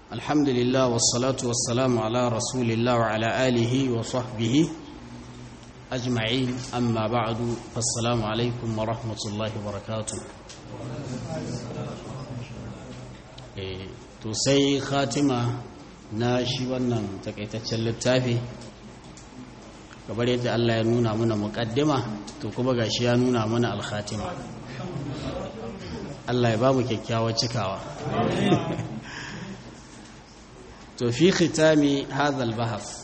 الحمد لله والصلاة والسلام على رسول الله وعلى آله وصحبه أجمعين أما بعد فالسلام عليكم ورحمة الله وبركاته to sai khatima na shi wannan takaitaccen littafi kamar yadda Allah ya nuna mana muƙaddima to kuma gashi ya nuna mana alkhatima Allah ya ba mu kyakkyawar cikawa to fi khitami hadha albahas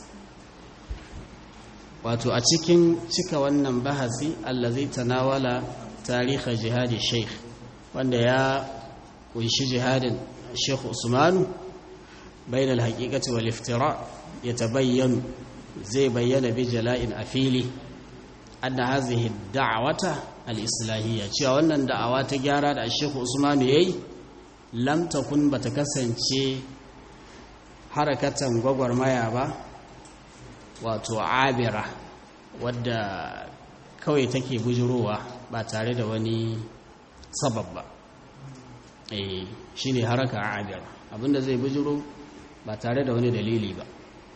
wato a cikin cika wannan bahasi allazi tanawala tarihi jihadi sheikh wanda ya kunshi jihadin sheikh usmanu bain alhaqiqati wal iftira yatabayyanu zai bayyana bi jala'in afili anna hadhihi ad-da'wata al-islahiyya cewa wannan da'awa ta gyara da sheikh usmanu yayi lam takun bata kasance harakatan gwagwarmaya ba wato abira wadda kawai take bujurowa ba tare da wani sabab ba eh shine haraka abira abinda zai bujuro ba tare da wani dalili ba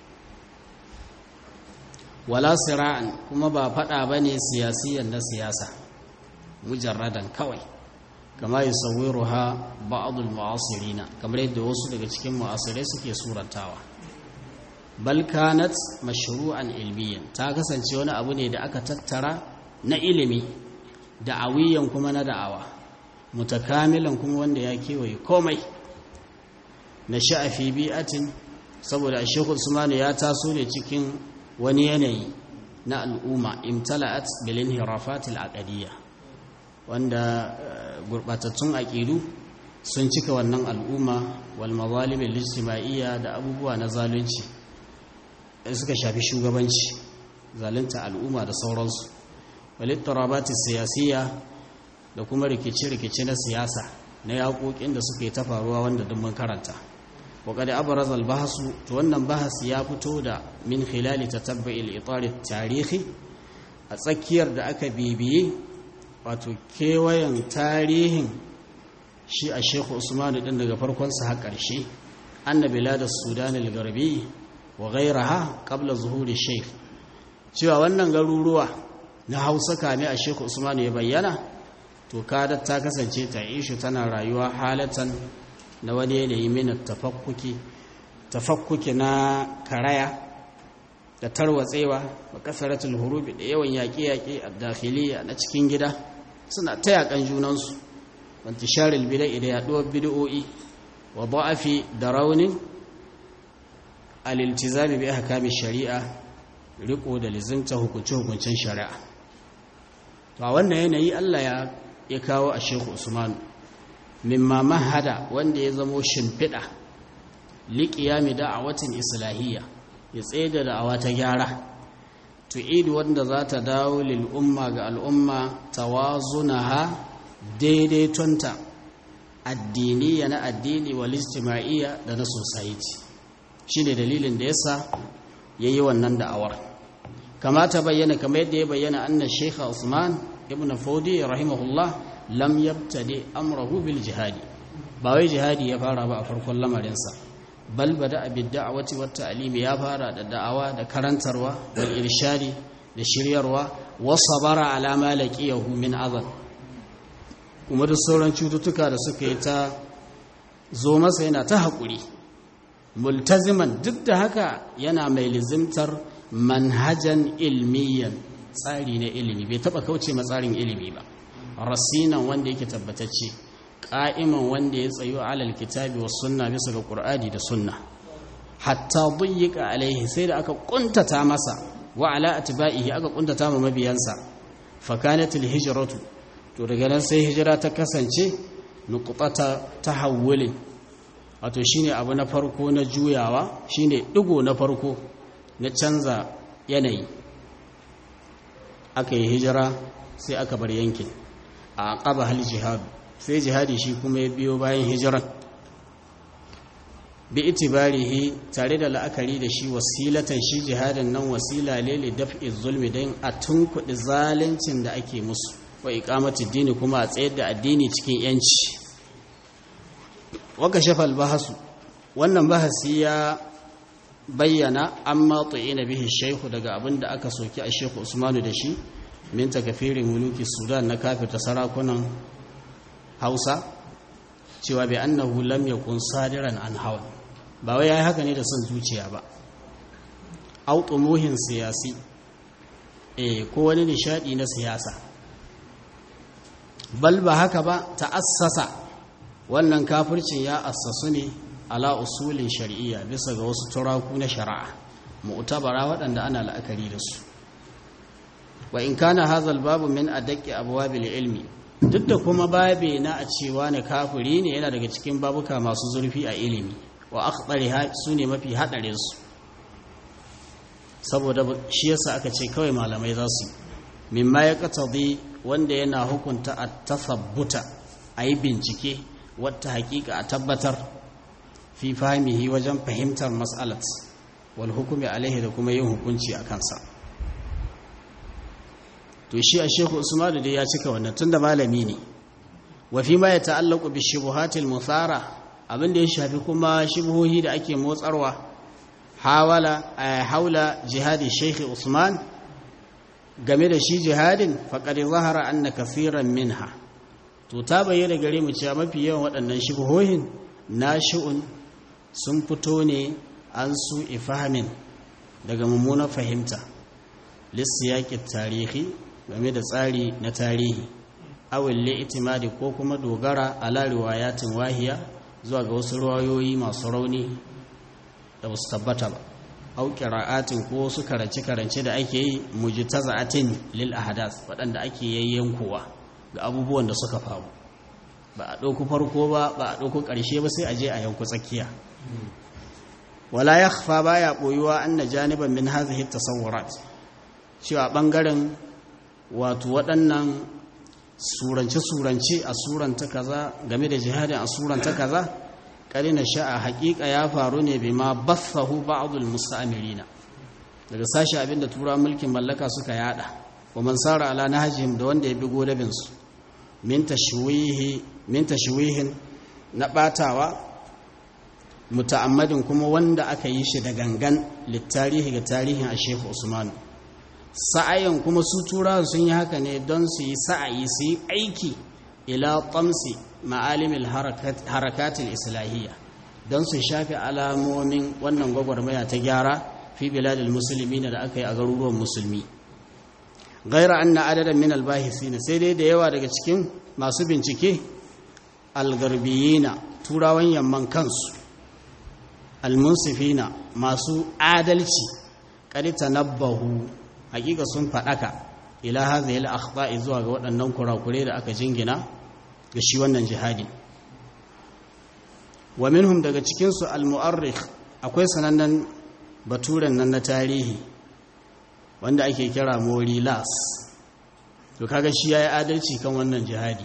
wala sira'an kuma ba fada bane siyasiyan na siyasa mujarradan kawai kama yi sauwiruha ba'adul mu'asirina kamar yadda wasu daga cikin mu'asirai suke surantawa bal kanat mashru'an ilmiyan ta kasance wani abu ne da aka tattara na ilimi da'awiyan kuma na da'awa mutakamilan kuma wanda ya kewaye komai na sha'afi bi'atin saboda Sheikh Usman ya taso ne cikin wani yanayi na al'umma imtala'at bil inhirafatil aqdiyya wanda gurbatattun aƙidu sun cika wannan al'umma wal mazalimin lijtima'iyya da abubuwa na zalunci suka shafi shugabanci zalunta al'umma da sauransu walittarabati siyasiyya da kuma rikice-rikice na siyasa na yaƙoƙin da suke ta faruwa wanda duk mun karanta waƙada abaraz albahasu to wannan bahas ya fito da min khilali tatabbu'il itari tarihi a tsakiyar da aka bibiye wato kewayen tarihin shi a shekhu usmanu din daga farkonsa har ƙarshe anna biladar sudan al-garbi wa gairaha qabla zuhuri sheikh cewa wannan garuruwa na hausa kame a shekhu usmanu ya bayyana to kadar ta kasance ta ishu tana rayuwa halatan na wani yanayi mina tafakkuki tafakkuki na karaya da tarwatsewa wa kasaratul hurubi da yawan yaƙe-yaƙe a dakhiliya na cikin gida suna ta yaƙan junansu wanti sharil bidai da yaɗuwar bid'o'i wa da'afi da raunin aliltizami bi ahkami shari'a riko da lizimta hukunce-hukuncen shari'a to a wannan yanayi Allah ya ya kawo a Sheikh Usman mimma mahada wanda ya zamo shimfiɗa liqiyami da'awatin islahiyya ya tsaye da da'awa ta gyara tu'idu wanda za ta dawo lil umma ga al'umma tawazunaha daidaitonta addiniya na addini wal ijtima'iyya da na society shine dalilin da yasa yayi wannan da'awar kama ta bayyana kamar yadda ya bayyana anna Sheikh Usman ibn Fodi rahimahullah lam yabtadi amrahu bil jihadi ba wai jihadi ya fara ba a farkon lamarinsa bal bada abid da'awati wat ta'lim ya fara da da'awa da karantarwa da irshadi da shiryarwa wa sabara ala ma laqiyahu min azab kuma da sauran cututtuka da suka yi ta zo masa yana ta haƙuri multaziman duk da haka yana mai lizimtar manhajan ilmiyan tsari na ilimi bai taba kauce ma tsarin ilimi ba rasinan wanda yake tabbatacce ƙa'iman wanda ya tsayo alal kitabi was sunna bisa ga qur'ani da sunna hatta duyyika alaihi sai da aka kuntata masa wa ala atba'ihi aka kuntata ma mabiyansa fa kanat al hijratu to daga nan sai hijira ta kasance nuqtata tahawulin wato shine abu na farko na juyawa shine digo na farko na canza yanayi aka yi hijira sai aka bar yankin a aqaba hal jihad sai jihadi shi kuma ya biyo bayan hijiran bi itibarihi tare da la'akari da shi wasilatan shi jihadin nan wasila lele daf'i zulmi don a tunkuɗi zaluncin da ake musu wa iqamati dini kuma a tsayar da addini cikin yanci waka shafa albahasu wannan bahasi ya bayyana amma na bihi shehu daga abin da aka soki a shehu usmanu da shi min takafirin muluki sudan na kafirta sarakunan hausa cewa bai annahu lam yakun sadiran an hawa ba wai yayi haka ne da son zuciya ba au tumuhin siyasi eh ko wani nishadi na siyasa bal ba haka ba ta'assasa wannan kafircin ya assasu ne ala usulin shari'iyya bisa ga wasu turaku na shari'a mu'tabara waɗanda ana la'akari da su wa in kana hadha babu min adaqi abwabil ilmi duk da kuma babe na a cewa ne kafiri ne yana daga cikin babuka masu zurfi a ilimi wa akhdariha sune mafi hadarin su saboda shi yasa aka ce kawai malamai za su mimma ya qatadi wanda yana hukunta at-tathabbuta ayi bincike wata hakika a tabbatar fi fahimihi wajen fahimtar mas'alat wal hukumi alaihi da kuma yin hukunci a kansa to shi a shehu usmanu dai ya cika wannan tunda malami ne wa fi ma ya ta'allaqu bi shubuhatil muthara abin da ya shafi kuma shubuhohi da ake motsarwa hawala haula jihadi sheikh usman game da shi jihadin faqad zahara anna kaseeran minha to ta bayyana gare mu cewa mafi yawan waɗannan shubuhohin nashi'un sun fito ne an su ifahamin daga mummunar fahimta lissiyaƙin tarihi game da tsari na tarihi awille itimadi ko kuma dogara ala riwayatin wahiya zuwa ga wasu ruwayoyi masu rauni da wasu tabbata ba au qira'atin ko wasu karance karance da ake yi mujtaza'atin lil ahdath waɗanda ake yayyankowa ga abubuwan da suka faru ba a ɗauku farko ba ba a ɗauku ƙarshe ba sai a je a yanku tsakiya wala yakhfa baya boyuwa anna janiban min hadhihi tasawurat cewa ɓangaren wato waɗannan surance-surance a suranta kaza game da jihadin a suranta kaza ƙarina sha'a haƙiƙa ya faru ne bai ma bathahu ba'adul musta'amirina daga sashi abinda tura mulkin mallaka suka yada wa man sara ala nahjihim da wanda ya bi godabin su min tashwihi min tashwihin na batawa muta'ammadin kuma wanda aka yi shi da gangan littarihi ga tarihin a Sheikh Usman sa'ayin kuma su turawa sun yi haka ne don su yi sa'ayi su yi aiki ila tamsi ma'alimin harakatul islahiyya don su shafi alamomin wannan gwagwarmaya ta gyara fi biladil musulmi da aka yi a garuruwan musulmi gaira an na adadin min albahisi sai dai da yawa daga cikin masu bincike algarbiyina turawan yamman kansu almunsifina masu adalci ƙari tanabbahu hakika sun faɗaka ila hadhihi al-akhta'i zuwa ga waɗannan kurakure da aka jingina ga shi wannan jihadi wa minhum daga cikin su al-mu'arrikh akwai sanannen baturen nan na tarihi wanda ake kira Morilas to kaga shi yayi adalci kan wannan jihadi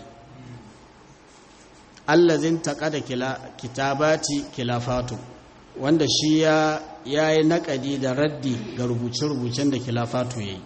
allazin taqada kila kitabati kilafatu wanda shi ya ya yi naƙadi da raddi ga rubuce-rubucen da kilafatu ya yi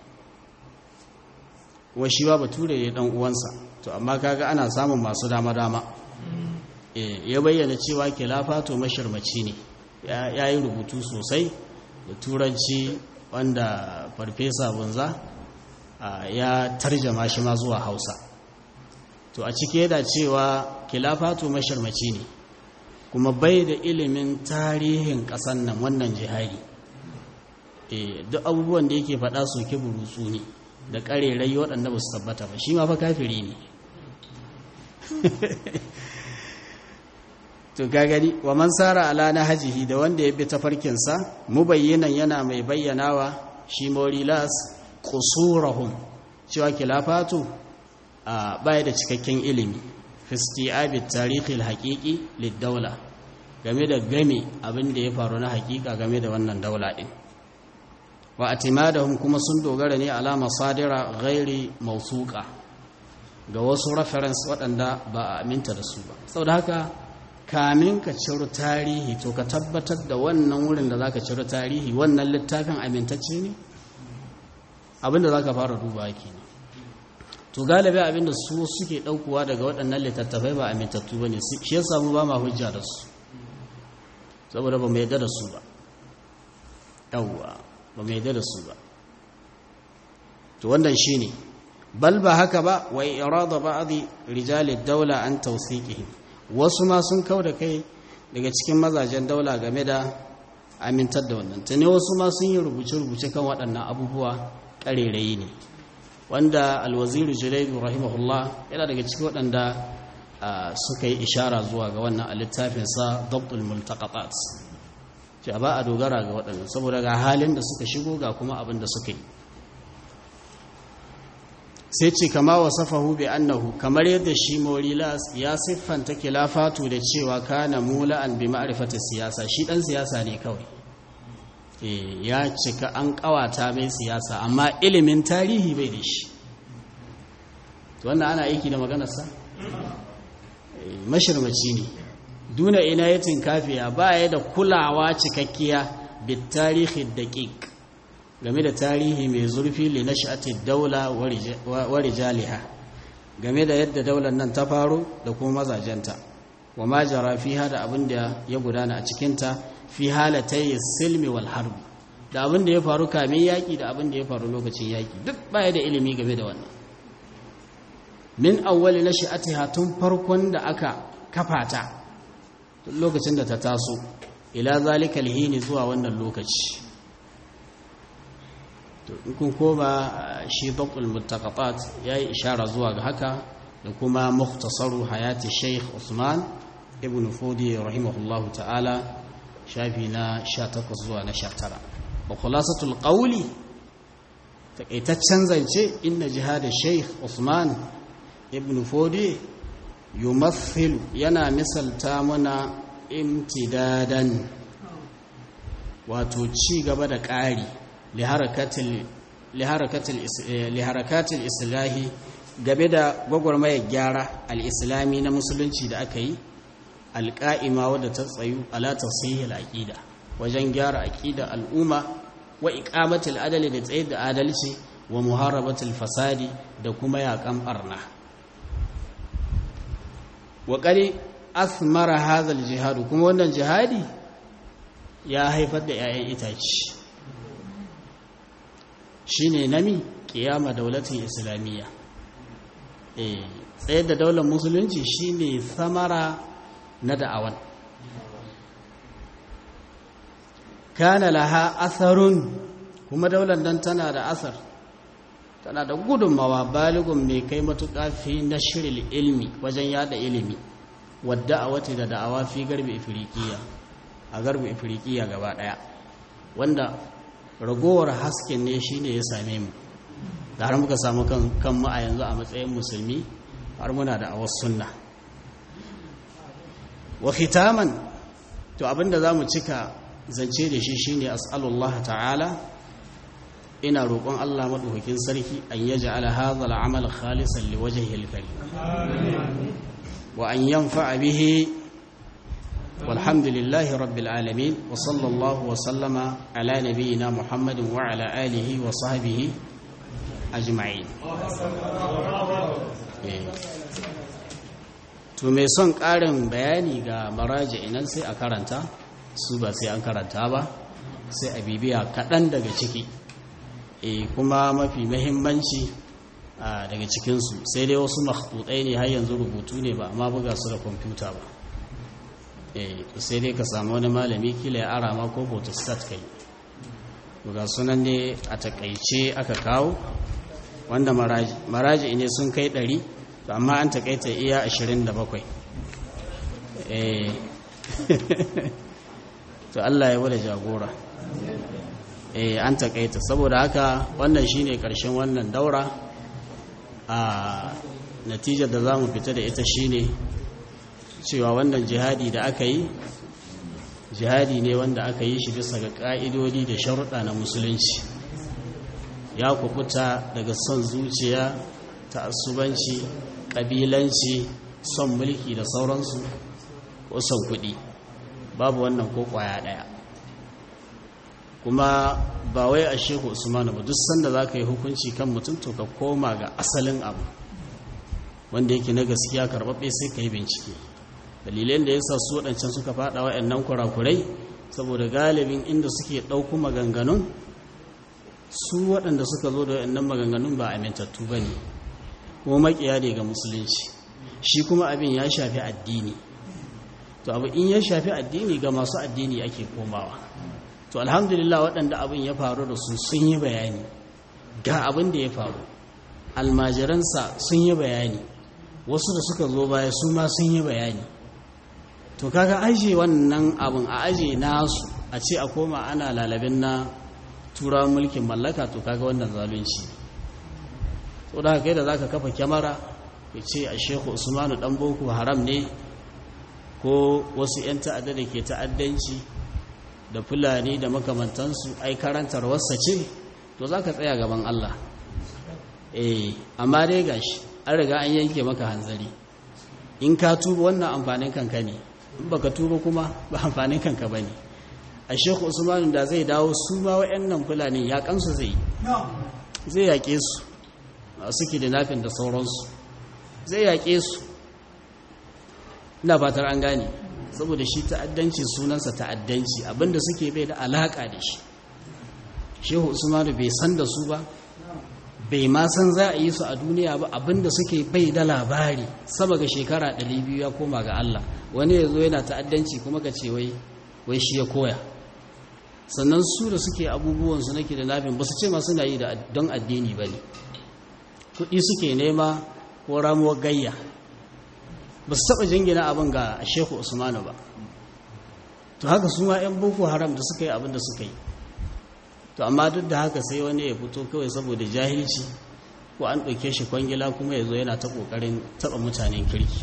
wa shi ba bature ya ɗan uwansa to amma kaga ana samun masu dama-dama ya bayyana cewa kilafatu mashirmaci ne ya yi rubutu sosai da turanci wanda farfesa bunza ya tarjama shi ma zuwa hausa to a cike da cewa kilafatu mashirmaci ne kuma bai da ilimin tarihin ƙasan nan wannan jihari duk abubuwan da yake faɗa soke burutsu ne da ƙarerai waɗanda ba su tabbata ba shi ma fa kafiri ne to gagari wa man sara ala na hajihi da wanda ya bi tafarkinsa mubayyinan yana mai bayyanawa shi morilas qusurahum cewa kilafatu a baya da cikakken ilimi fisti'abi tarihi haƙiƙi liddaula game da game abin da ya faru na haƙiƙa game da wannan daula ɗin wa atimadahum kuma sun dogara ne ala masadira ghairi mawsuqa ga wasu reference waɗanda ba a aminta da su ba saboda haka kamin ka ciro tarihi to ka tabbatar da wannan wurin da zaka ciro tarihi wannan littafin amintacce ne abin da zaka fara duba kenan to galibi abinda su suke daukuwa daga waɗannan littattafai ba amintattu ba ne shi ya samu ba ma hujja da su saboda ba mai yadda da su ba yawwa ba mai yadda da su ba to wannan shine bal ba haka ba wa irada ba'dhi rijali daula an tawsiqihim wasu ma sun kauda kai daga cikin mazajen daula game da amintar da wannan tane wasu ma sun yi rubuce-rubuce kan waɗannan abubuwa ƙarerayi ne wanda alwaziru julaidu rahimahullah yana daga cikin waɗanda suka yi ishara zuwa ga wannan a littafinsa dabtul multaqatat ce ba a dogara ga waɗannan saboda ga halin da suka shigo ga kuma abin da suka yi sai ce kama wasafahu bi annahu kamar yadda shi morilas ya siffanta kilafatu da cewa kana mula'an bi ma'rifati siyasa shi dan siyasa ne kawai eh ya cika an kawata mai siyasa amma ilimin tarihi bai da shi to wannan ana aiki da maganar sa mashirmaci ne duna inayatin kafiya ba ya da kulawa cikakkiya bit tarihi daqiq game da tarihi mai zurfi li nash'ati daula wa rijaliha game da yadda daular nan ta faru da kuma mazajenta wa ma jara fiha da abin da ya gudana a cikin ta fi halatai silmi wal harb da abin da ya faru kamin yaki da abin da ya faru lokacin yaki duk baya da ilimi game da wannan min awwali nash'atiha tun farkon da aka kafa ta tun lokacin da ta taso ila zalika alhini zuwa wannan lokaci to in kun koma shi dabtul muttaqatat yayi ishara zuwa ga haka da kuma mukhtasaru hayati Sheikh Usman ibn Fudi rahimahullahu ta'ala shafi na 18 zuwa na 19 wa khulasatul qawli takaitaccen zance inna jihad Sheikh Usman ibn Fudi yumathilu yana misalta muna imtidadan wato ci gaba da ƙari liharakatil islahi game da gwagwarmayar gyara al'islami na musulunci da aka yi alƙa'ima wadda ta tsayu ala tafsihil aƙida wajen gyara aƙida al'umma wa iqamatil adali da tsaye da adalci wa muharabatul fasadi da kuma yaƙan ɓarna wa ƙari asmara hazal jihadu kuma wannan jihadi ya haifar da 'ya'yan itaci shine nami kiyama daulatin islamiyya eh tsayar da daular musulunci shine samara na da'awan kana laha asarun kuma daular nan tana da asar tana da gudunmawa baligun mai kai matuƙa fi na shirin ilmi wajen yada ilimi wadda a wata da da'awa fi garbi ifirikiya a garbi ifirikiya gaba ɗaya wanda ragowar hasken ne shi ne ya same mu da har muka samu kanmu a yanzu a matsayin musulmi har muna da awas sunna wa khitaman to abinda za mu cika zance da shi shine as'alullah ta'ala ina roƙon Allah maɗaukakin sarki an yaj'ala hadha al-amal khalisan liwajhihi al-karim wa an yanfa'a bihi والحمد لله رب العالمين وصلى الله وسلم على نبينا محمد وعلى آله وصحبه أجمعين to mai son ƙarin bayani ga maraji inan sai a karanta su ba sai an karanta ba sai a bibiya kaɗan daga ciki e kuma mafi mahimmanci daga cikinsu sai dai wasu makhtutai ne har yanzu rubutu ne ba amma buga su da kwamfuta ba sai dai ka samu wani malami kila ya ara ma ko photostat kai ga sunan ne a takaice aka kawo wanda maraji ne sun kai 100 to amma an takaita iya 27 eh to Allah ya wada jagora eh an takaita saboda haka wannan shine karshen wannan daura a natijar da zamu fita da ita shine cewa wannan jihadi da aka yi jihadi ne wanda aka yi shi bisa ga ƙa'idodi da sharuɗa na musulunci ya kukuta daga son zuciya ta asubanci ƙabilanci son mulki da sauransu ko son kuɗi babu wannan ko ƙwaya ɗaya kuma ba wai a shehu usmanu ba duk sanda za ka yi hukunci kan mutum to ka koma ga asalin abu wanda yake na gaskiya karɓaɓɓe sai ka yi bincike dalilan da yasa su waɗancan suka faɗa waɗannan kurakurai saboda galibin inda suke ɗauku maganganun su waɗanda suka zo da waɗannan maganganun ba amintattu ba ne kuma makiya ne ga musulunci shi kuma abin ya shafi addini to abu in ya shafi addini ga masu addini ake komawa to alhamdulillah waɗanda abin ya faru da su sun yi bayani ga abin da ya faru almajiransa sun yi bayani wasu da suka zo baya su ma sun yi bayani to kaga aje wannan abin a aje nasu a ce a koma ana lalabin na tura mulkin mallaka to kaga wannan zalunci to da kai da zaka kafa kyamara ka ce a shehu usmanu dan boko haram ne ko wasu 'yan ta'adda da ke ta'addanci da fulani da makamantansu ai karantar wasa ce to za ka tsaya gaban Allah eh amma dai gashi an riga an yanke maka hanzari in ka tuba wannan amfanin kanka ne in baka tuba kuma ba amfanin kanka ba ne a shekhu usmanu da zai dawo su ma wa'annan fulani ya kansu zai zai yaƙe su suke da nafin da sauransu zai yaƙe su ina fatar an gane saboda shi ta'addanci sunansa ta'addanci abinda suke bai da alaka da shi shehu usmanu bai san da su ba bai ma san za a yi su a duniya ba abinda suke bai da labari sama ga shekara 200 ya koma ga Allah wani ya zo yana ta'addanci kuma ka ce wai wai shi ya koya sannan su da suke abubuwan su nake da nafin ba su ce ma suna yi da don addini ba ne kuɗi suke nema ko ramuwar gayya ba su taɓa jingina abin ga sheku usmanu ba to haka su ma 'yan boko haram da suka yi abin da suka yi to amma duk da haka sai wani ya fito kawai saboda jahilci ko an ɗauke shi kwangila kuma ya zo yana ta ƙoƙarin taɓa mutanen kirki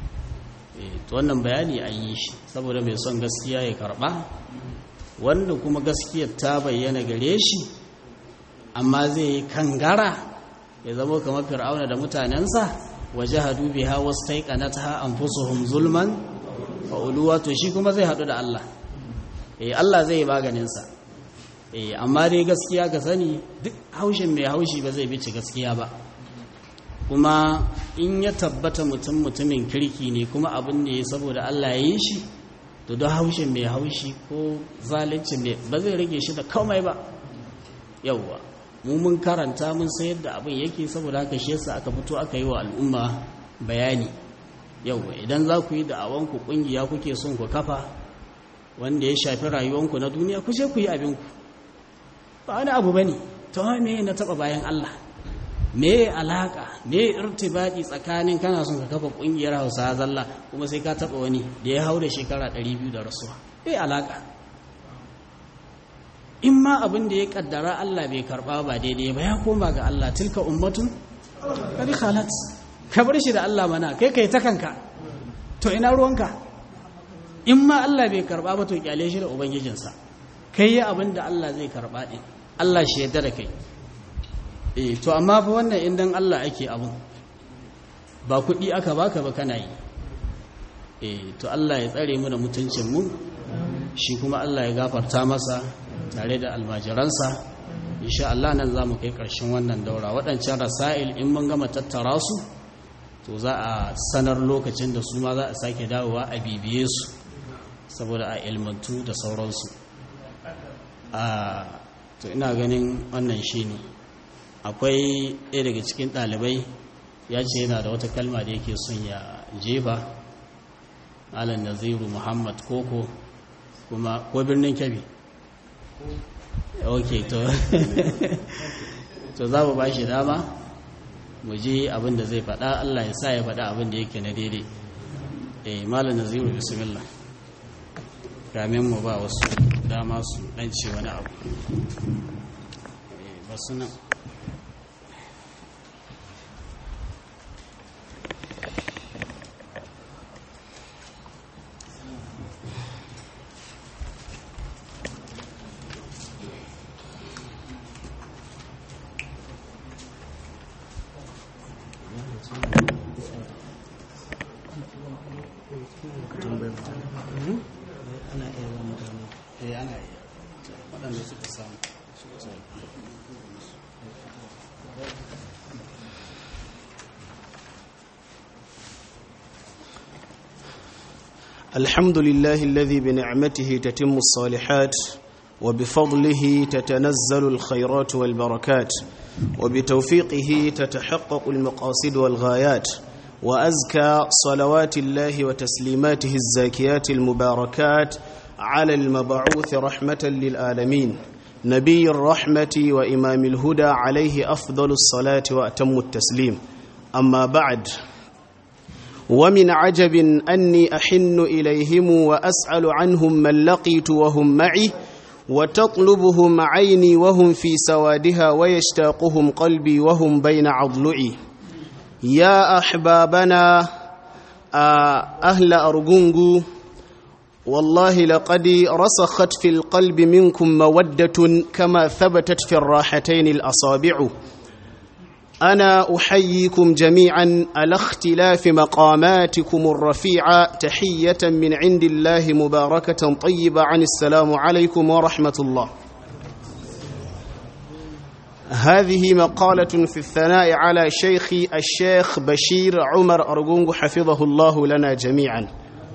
to wannan bayani an yi shi saboda mai son gaskiya ya karɓa wanda kuma gaskiyar ta bayyana gare shi amma zai yi kangara ya zama kamar fir'auna da mutanensa wajahadu biha wastaiqanatha anfusuhum zulman fa uluwa to shi kuma zai hadu da Allah eh Allah zai maganin sa eh amma dai gaskiya ka sani duk haushin mai haushi ba zai bici gaskiya ba kuma in ya tabbata mutum mutumin kirki ne kuma abin ne saboda Allah ya yi shi to don haushin mai haushi ko zalunci mai ba zai rage shi da komai ba yawwa mu mun karanta mun san yadda abin yake saboda haka shi yasa aka fito aka yi wa al'umma bayani yawwa idan za ku yi da'awan ku kungiya kuke son ku kafa wanda ya shafi rayuwanku na duniya ku je ku yi abin ku ba wani abu bane to me na taba bayan Allah me alaka me irtibati tsakanin kana son ka kafa kungiyar Hausa zalla kuma sai ka taba wani da ya haura shekara 200 da rasuwa me alaka in ma abin da ya kaddara Allah bai karba ba daidai ba ya koma ga Allah tilka ummatun kadi khalat ka bar shi da Allah mana kai kai ta kanka to ina ruwanka in ma Allah bai karba ba to kyale shi da ubangijinsa kai yi abin da Allah zai karba din Allah shi yadda da kai eh to amma fa wannan indan Allah ake abu ba kuɗi aka baka ba kana yi eh to Allah ya tsare mu da mutuncin mu shi kuma Allah ya gafarta masa tare da almajiransa insha Allah nan za mu kai ƙarshen wannan daura waɗancan rasa'il in mun gama tattara su to za a sanar lokacin da su ma za a sake dawowa a bibiye su saboda a ilmantu da sauransu a to ina ganin wannan shi ne akwai ɗaya daga cikin ɗalibai ya ce yana da wata kalma da yake son ya jefa alan naziru muhammad koko kuma ko birnin kyabi ok to to za mu ba shi dama mu ji abin da zai faɗa Allah ya sa ya faɗa abin da yake na daidai eh malam naziru bismillah kamin mu ba wasu dama su dan ce wani abu eh ba su nan الحمد لله الذي بنعمته تتم الصالحات وبفضله تتنزل الخيرات والبركات وبتوفيقه تتحقق المقاصد والغايات وأزكى صلوات الله وتسليماته الزاكيات المباركات على المبعوث رحمة للعالمين نبي الرحمة وإمام الهدى عليه أفضل الصلاة وأتم التسليم أما بعد ومن عجب أني أحن إليهم وأسأل عنهم من لقيت وهم معي وتطلبهم عيني وهم في سوادها ويشتاقهم قلبي وهم بين عضلعي يا أحبابنا أهل أرجنجو والله لقد رسخت في القلب منكم مودة كما ثبتت في الراحتين الأصابع أنا أحييكم جميعا على اختلاف مقاماتكم الرفيعة تحية من عند الله مباركة طيبة عن السلام عليكم ورحمة الله هذه مقالة في الثناء على شيخي الشيخ بشير عمر أرجونج حفظه الله لنا جميعا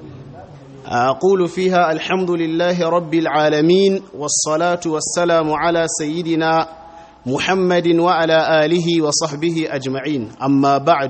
أقول فيها الحمد لله رب العالمين والصلاة والسلام على سيدنا محمد وعلى آله وصحبه أجمعين أما بعد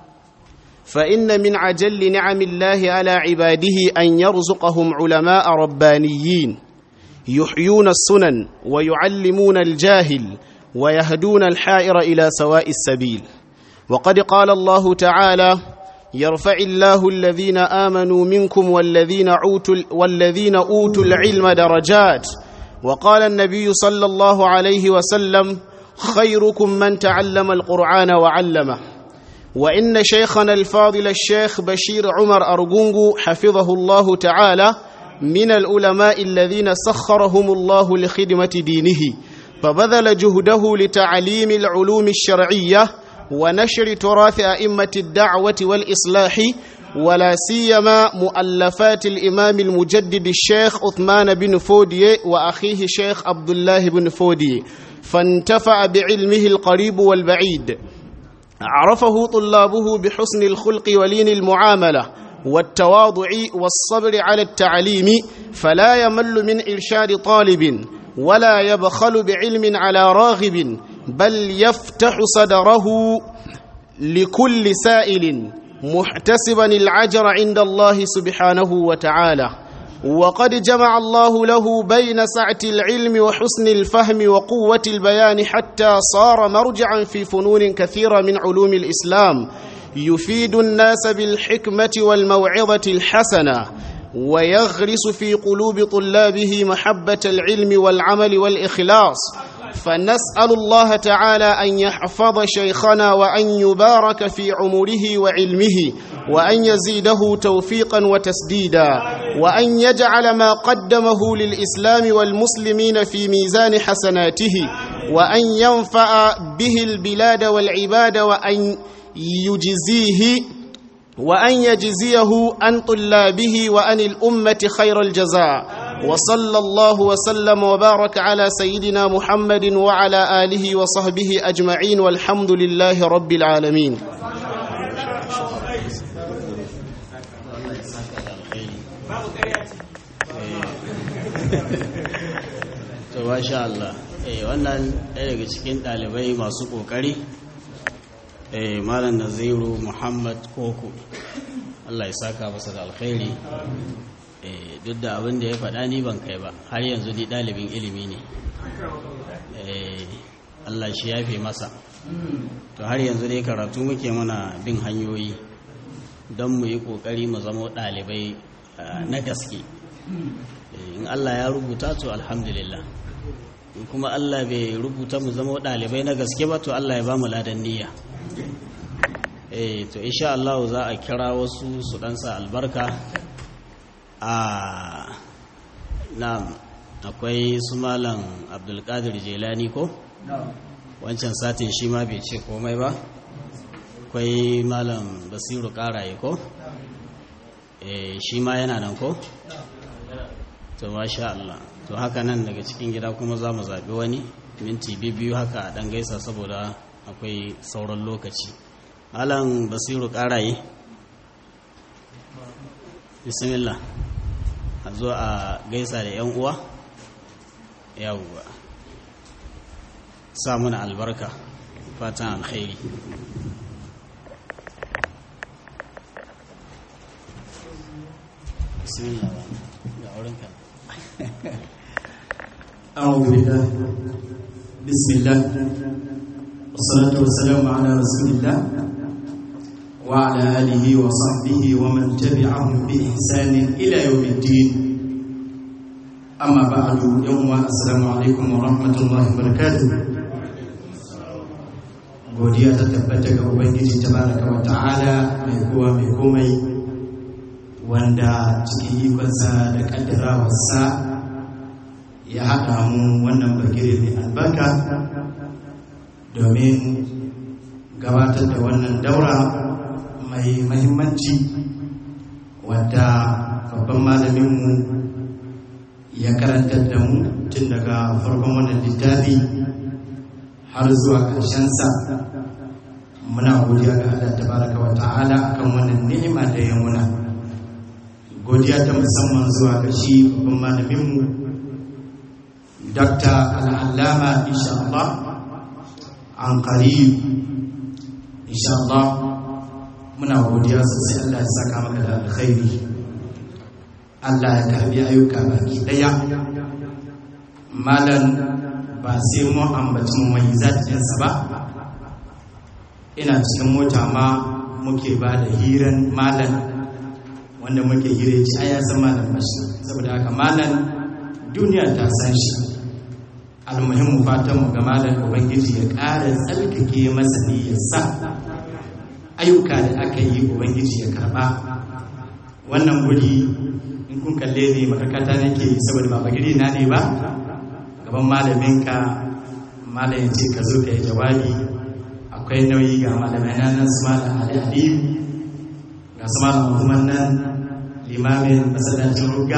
فإن من عجل نعم الله على عباده أن يرزقهم علماء ربانيين يحيون السنن ويعلمون الجاهل ويهدون الحائر إلى سواء السبيل وقد قال الله تعالى يرفع الله الذين آمنوا منكم والذين أوتوا, والذين أوتوا العلم درجات وقال النبي صلى الله عليه وسلم خيركم من تعلم القرآن وعلمه وإن شيخنا الفاضل الشيخ بشير عمر أرجونجو حفظه الله تعالى من العلماء الذين سخرهم الله لخدمة دينه فبذل جهده لتعليم العلوم الشرعية ونشر تراث أئمة الدعوة والإصلاح ولا سيما مؤلفات الإمام المجدد الشيخ عثمان بن فودي وأخيه شيخ عبد الله بن فودي فانتفع بعلمه القريب والبعيد عرفه طلابه بحسن الخلق ولين المعاملة والتواضع والصبر على التعليم فلا يمل من إرشاد طالب ولا يبخل بعلم على راغب بل يفتح صدره لكل سائل محتسبا العجر عند الله سبحانه وتعالى وقد جمع الله له بين سعة العلم وحسن الفهم وقوة البيان حتى صار مرجعا في فنون كثيرة من علوم الإسلام يفيد الناس بالحكمة والموعظة الحسنة ويغرس في قلوب طلابه محبة العلم والعمل والإخلاص فنسأل الله تعالى أن يحفظ شيخنا وأن يبارك في عمره وعلمه وأن يزيده توفيقا وتسديدا وأن يجعل ما قدمه للإسلام والمسلمين في ميزان حسناته وأن ينفع به البلاد والعباد وأن يجزيه وأن يجزيه عن طلابه وعن الأمة خير الجزاء وصلى الله وسلم وبارك على سيدنا محمد وعلى آله وصحبه أجمعين والحمد لله رب العالمين to masha Allah eh wannan ɗaya daga cikin ɗalibai masu ƙoƙari eh malam naziru muhammad koko Allah ya saka masa da alkhairi eh duk da abin da ya faɗa ni ban kai ba har yanzu ni ɗalibin ilimi ne eh Allah shi yafe masa to har yanzu dai karatu muke mana bin hanyoyi don mu yi ƙoƙari mu zama ɗalibai na gaske in Allah ya rubuta to alhamdulillah in kuma Allah bai rubuta mu zama ɗalibai na gaske ba to Allah ya ba mu ladan niyya eh to insha Allah za a kira wasu su ɗansa albarka a na akwai su malam abdulkadir jelani ko wancan satin shi ma bai ce komai ba akwai malam basiru karaye ko eh shi ma yana nan ko to masha Allah to haka nan daga cikin gida kuma za mu zaɓi wani minti biyu haka a ɗan gaisa saboda akwai sauran lokaci malam basiru karaye bismillah zo a gaisa da 'yan uwa yawwa sa muna albarka fatan alkhairi bismillah ga aurenka أعوذ بالله بسم الله والصلاة والسلام على رسول الله وعلى آله وصحبه ومن تبعهم بإحسان إلى يوم الدين أما بعد يوم السلام عليكم ورحمة الله وبركاته godiya ta tabbata ga ubangiji tabaraka wa ta'ala mai kowa mai komai wanda cikin ikonsa da kaddarawarsa ya haɗa mu wannan bagire mai albarka domin gabatar da wannan daura mai mahimmanci wadda babban malaminmu ya karantar da mu tun daga farkon wannan littafi har zuwa ƙarshensa muna godiya ga Allah tabaraka wa ta'ala akan wannan ni'ima da ya muna godiya ta musamman zuwa ga shi babban malaminmu Dr. Al'allama inshallah an qarib inshallah muna godiya sosai Allah ya saka maka da alkhairi Allah ya karbi ayyuka baki daya malan ba sai mu ambaci mu mai zatinsa ba ina cikin mota ma muke ba da hiran malan wanda muke hire ci aya san malan bashi saboda haka malan duniya ta san shi almuhimmu fatan mu ga malam ubangiji ya ƙara tsarkake masa niyyarsa ayyuka da aka yi ubangiji ya karba wannan guri in kun kalle ne makakata nake saboda ba bagiri na ne ba gaban malaminka malam ya ce ka zo ka yi jawabi akwai nauyi ga malamai na nan su malam ali aliyu ga su malam muhammad nan limamin masallacin rugga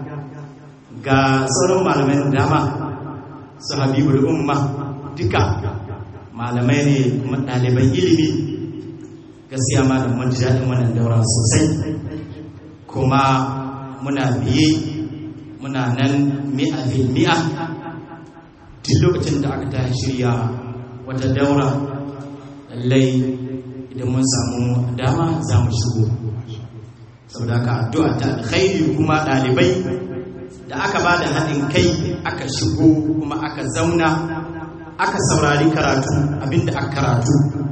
ga sauran malamai da dama su habibul umma duka malamai ne kuma ɗaliban ilimi gaskiya malam mun ji daɗin wannan daura sosai kuma muna biye muna nan mi'a fil mi'a tun lokacin da aka ta shirya wata daura lallai idan mun samu dama za mu shigo saboda ka addu'a ta alkhairi kuma ɗalibai da aka ba da haɗin kai aka shigo kuma aka zauna aka saurari karatu abinda aka karatu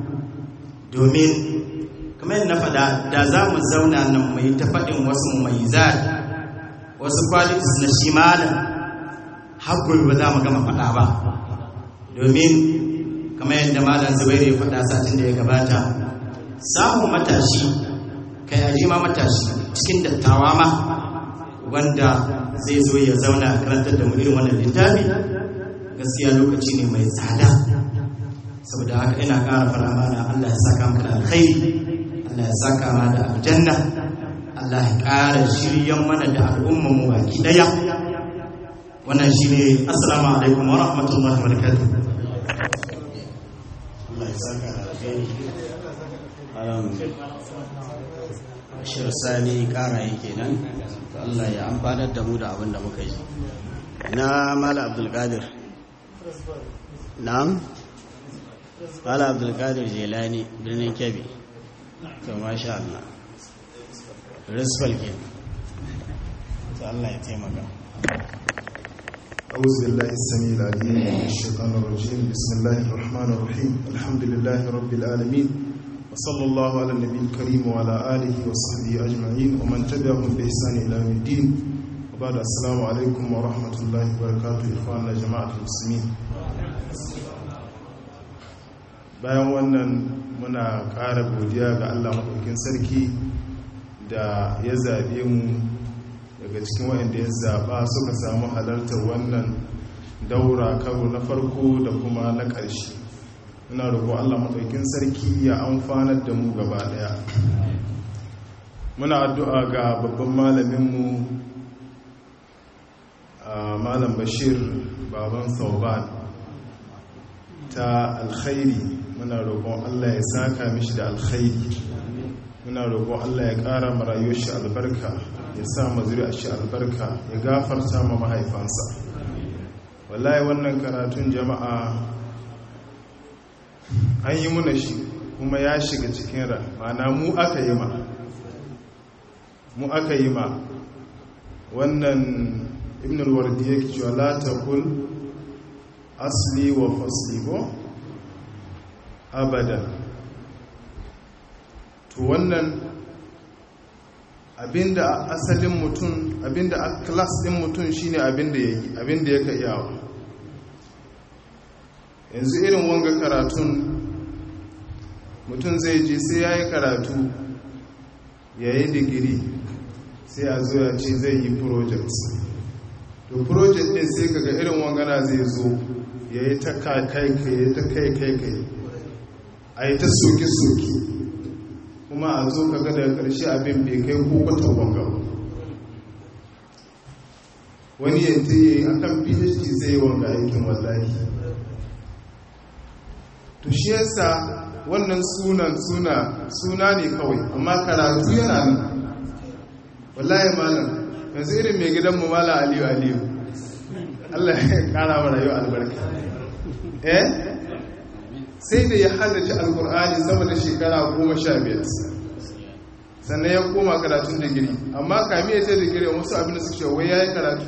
domin kamar yadda na faɗa da za mu zauna nan mai ta faɗin wasu mai wasu qualities na shi malam haƙuri ba za mu gama faɗa ba domin kamar yadda malam zubairu ya faɗa satin da ya gabata samun matashi kai aji ma matashi cikin dattawa ma wanda zai zo ya zauna a karantar da mu irin wannan littafi gaskiya lokaci ne mai tsada saboda haka ina ƙara fara mana Allah ya saka maka da alkhairi Allah ya saka ma da aljanna Allah ya ƙara shiryan mana da al'ummar mu baki daya wannan shine assalamu alaikum wa rahmatullahi wa barakatuh Allah ya saka da alkhairi alam shir sani ƙara yake nan Allah ya amfanar da mu da abin da muka yi na mala abdulkadir na'am mala abdulkadir jelani birnin kebbi to masha Allah rizfal ke to Allah ya taimaka أعوذ بالله السميع العليم من الشيطان الرجيم بسم الله الرحمن الرحيم الحمد لله رب العالمين وصلى الله على النبي الكريم وعلى آله وصحبه أجمعين ومن تبعهم بإحسان إلى يوم الدين وبعد السلام عليكم ورحمة الله وبركاته إخواننا جماعة المسلمين bayan wannan muna ƙara godiya ga Allah maɗaukin sarki da ya zaɓe mu daga cikin waɗanda ya zaɓa suka samu halartar wannan daura karo na farko da kuma na ƙarshe ina roƙo Allah maɗaukin sarki ya amfanar da mu gaba ɗaya muna addu'a ga babban malaminmu malam bashir baban sauban ta alkhairi muna roƙon Allah ya saka mishi da alkhairi muna roƙon Allah ya ƙara ma rayuwar shi albarka ya sa ma zuri'ar shi albarka ya gafarta ma mahaifansa wallahi wannan karatun jama'a an yi muna shi kuma ya shiga cikin ra mana mu aka yi ma mu aka yi ma wannan ibn al-wardi yake cewa la taqul asli wa fasli ko abada to wannan abinda asalin mutum abinda a class din mutum shine abinda yake abinda yake iyawa yanzu irin wanga karatun mutum zai je sai ya yi karatu ya yi digiri sai a zo ya ce zai yi project to project din sai kaga irin wangana zai zo ya yi ta kai kai kai ta kai kai kai a yi ta soke-soke kuma a zo kaga daga ƙarshe abin bai kai ko kwata wanga wani yanta yi a kan phd zai yi wanga aikin wallahi to shi yasa wannan sunan suna suna ne kawai amma karatu yana nan wallahi malam yanzu irin mai gidanmu mala aliyu aliyu allah ya kara wa rayuwa albarka eh sai da ya halarci alkur'ani sama da shekara goma sha biyar sannan ya koma karatun digiri amma kami ya ce digiri wasu abin da su ce wai ya yi karatu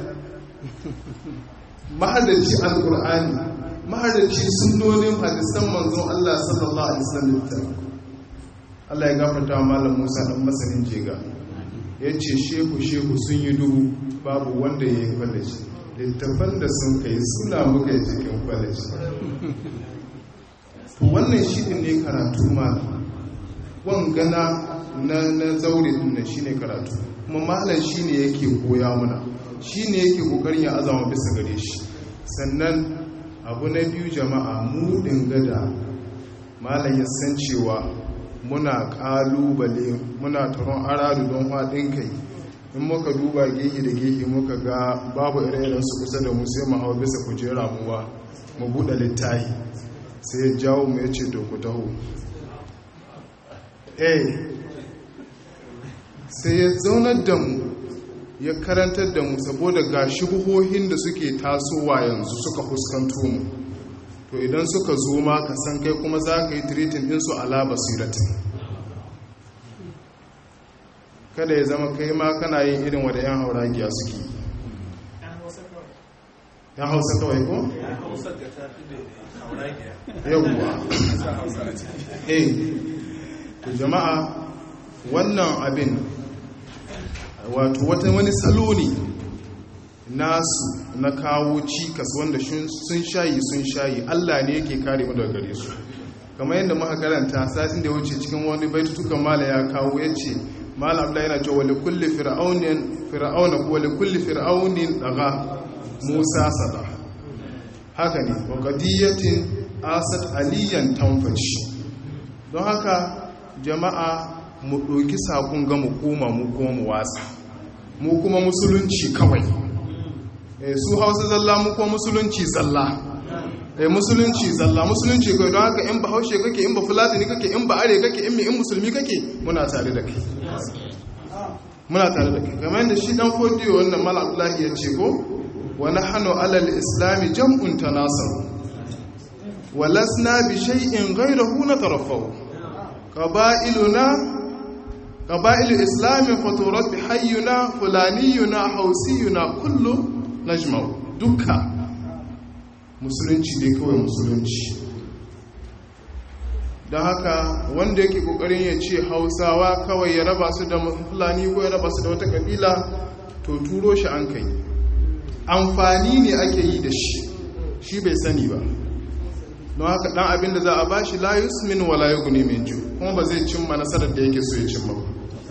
mahalarci alkur'ani mahalarci sunnonin hadisan manzon allah sallallahu alaihi wasallam allah ya gafarta wa malam musa dan masanin jega ya ce shehu shehu sun yi dubu babu wanda ya yi kwalaci littafan da sun kai suna muka yi cikin kwalaci wannan shi ne karatu malam wangana na na zaure dinnan shine karatu kuma malam shine yake koya muna shine yake kokarin ya azama bisa gare shi sannan abu na biyu jama'a mu gada malam ya san cewa muna kalubale muna taron aradu don haɗin kai in muka duba gehe da gehe muka ga babu ire su kusa da mu sai mu hawa bisa kujera muwa mu buɗe littahi sai ya jawo mu ya ce ku taho eh sai ya zaunar da mu ya karantar da mu saboda ga shubuhohin da suke tasowa yanzu suka fuskanto mu to idan suka zo ma ka san kai kuma za ka yi tiritin ɗinsu ala basiratin kada ya zama kai ma kana yin irin wadda 'yan hauragiya suke yan hausa kawai ko? yawwa eh to jama'a wannan abin wato wata wani salo ne nasu na kawo cikas wanda sun shayi sun shayi allah ne yake kare mu daga gare su kamar yadda muka karanta satin da ya wuce cikin wani baitutukan mala ya kawo ya ce mala abla yana cewa wali kulli fir'aunin fir'auna ko wali kulli fir'aunin daga musa sada haka ne wa qadiyatin asat aliyan tanfashi don haka jama'a mu ɗauki sakon ga mu koma mu kuma mu watsa mu kuma musulunci kawai su hausa zalla mu kuma musulunci zalla eh musulunci zalla musulunci kai don haka in ba haushe kake in ba fulatani kake in ba are kake in in musulmi kake muna tare da kai muna tare da kai kamar yadda shi dan fodiyo wannan mal abdullahi ya ce ko wa nahnu alal islami jam'un tanasar walasna bi shay'in ghayrahu nataraffahu qaba'iluna qaba'ilu islami faturat bi hayyuna fulaniyuna hausiyuna kullu najma'u dukka musulunci dai kawai musulunci don haka wanda yake kokarin ya ce hausawa kawai ya raba su da fulani ko ya raba su da wata kabila to turo shi an kai amfani ne ake yi da shi shi bai sani ba don haka dan abin da za a ba shi layus min wala yughni min ju kuma ba zai cimma nasarar da yake so ya cimma ba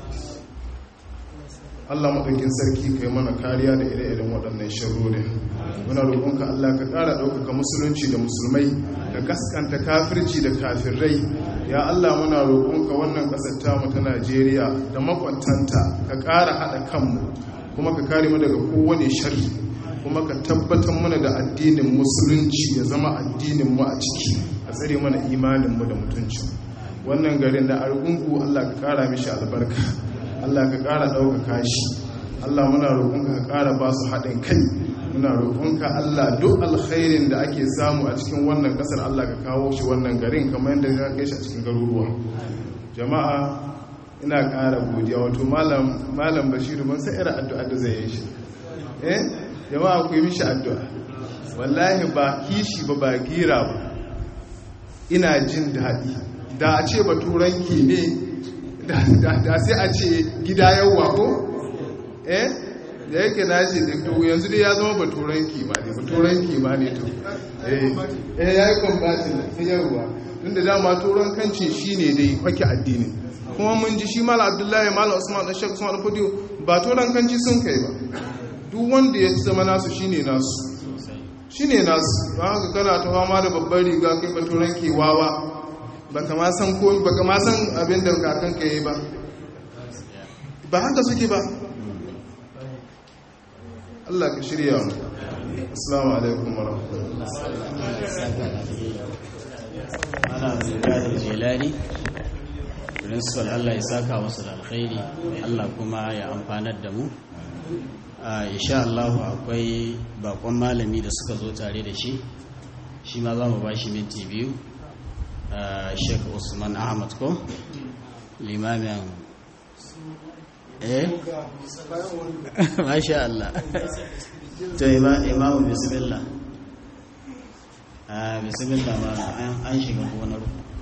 Allah maɗaukin sarki kai mana kariya da ire-iren waɗannan sharrorin muna roƙonka Allah ka ƙara ɗaukaka musulunci da musulmai da gaskanta kafirci da kafirai ya Allah muna roƙonka wannan ƙasar tamu ta Najeriya da makwantanta ka ƙara haɗa kanmu kuma ka kare mu daga kowane sharri kuma ka tabbatar mana da addinin musulunci ya zama addinin mu a ciki a tsare mana imanin mu da mutuncin wannan garin da argungu Allah ka kara mishi albarka Allah ka kara ɗaukaka shi Allah muna roƙonka ka kara ba su haɗin kai muna roƙonka Allah duk alkhairin da ake samu a cikin wannan ƙasar Allah ka kawo shi wannan garin kamar yadda ka kai shi a cikin garuruwa jama'a ina ƙara godiya wato malam malam bashiru ban san irin addu'a da zai yi shi eh jama'a ku yi mishi addu'a wallahi ba kishi ba ba gira ba ina jin daɗi da a ce ba turanki ne da sai a ce gida yawwa ko eh da yake na ce da to yanzu dai ya zama ba turanki ma ne ba turanki ma ne to eh ya yi kwambatin da yawwa tunda dama turankancin shi ne dai kwake addinin kuma mun ji shi mala abdullahi mala usman dan shek usman fodiyo ba turankanci sun kai ba duk wanda ya zama nasu shine nasu shine nasu don haka kana ta fama da babbar riga kai ba turanki wawa baka ma san ko baka ma san abin da kakan ka yi ba ba haka suke ba Allah ka shirya mu assalamu alaikum wa rahmatullahi jilani principal Allah ya saka wasu da alkhairi Allah kuma ya amfanar da mu insha Allah akwai bakon malami da suka zo tare da shi shi ma za mu ba shi minti biyu Sheikh Usman Ahmad ko limamin eh masha Allah to imamu bismillah a bismillah ma an shiga gonar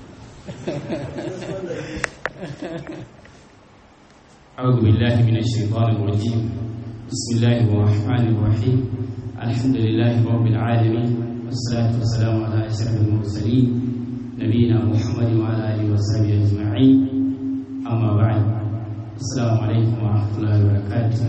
أعوذ بالله من الشيطان الرجيم بسم الله الرحمن الرحيم الحمد لله رب العالمين والصلاة والسلام على أشرف المرسلين نبينا محمد وعلى آله وصحبه أجمعين أما بعد السلام عليكم ورحمة الله وبركاته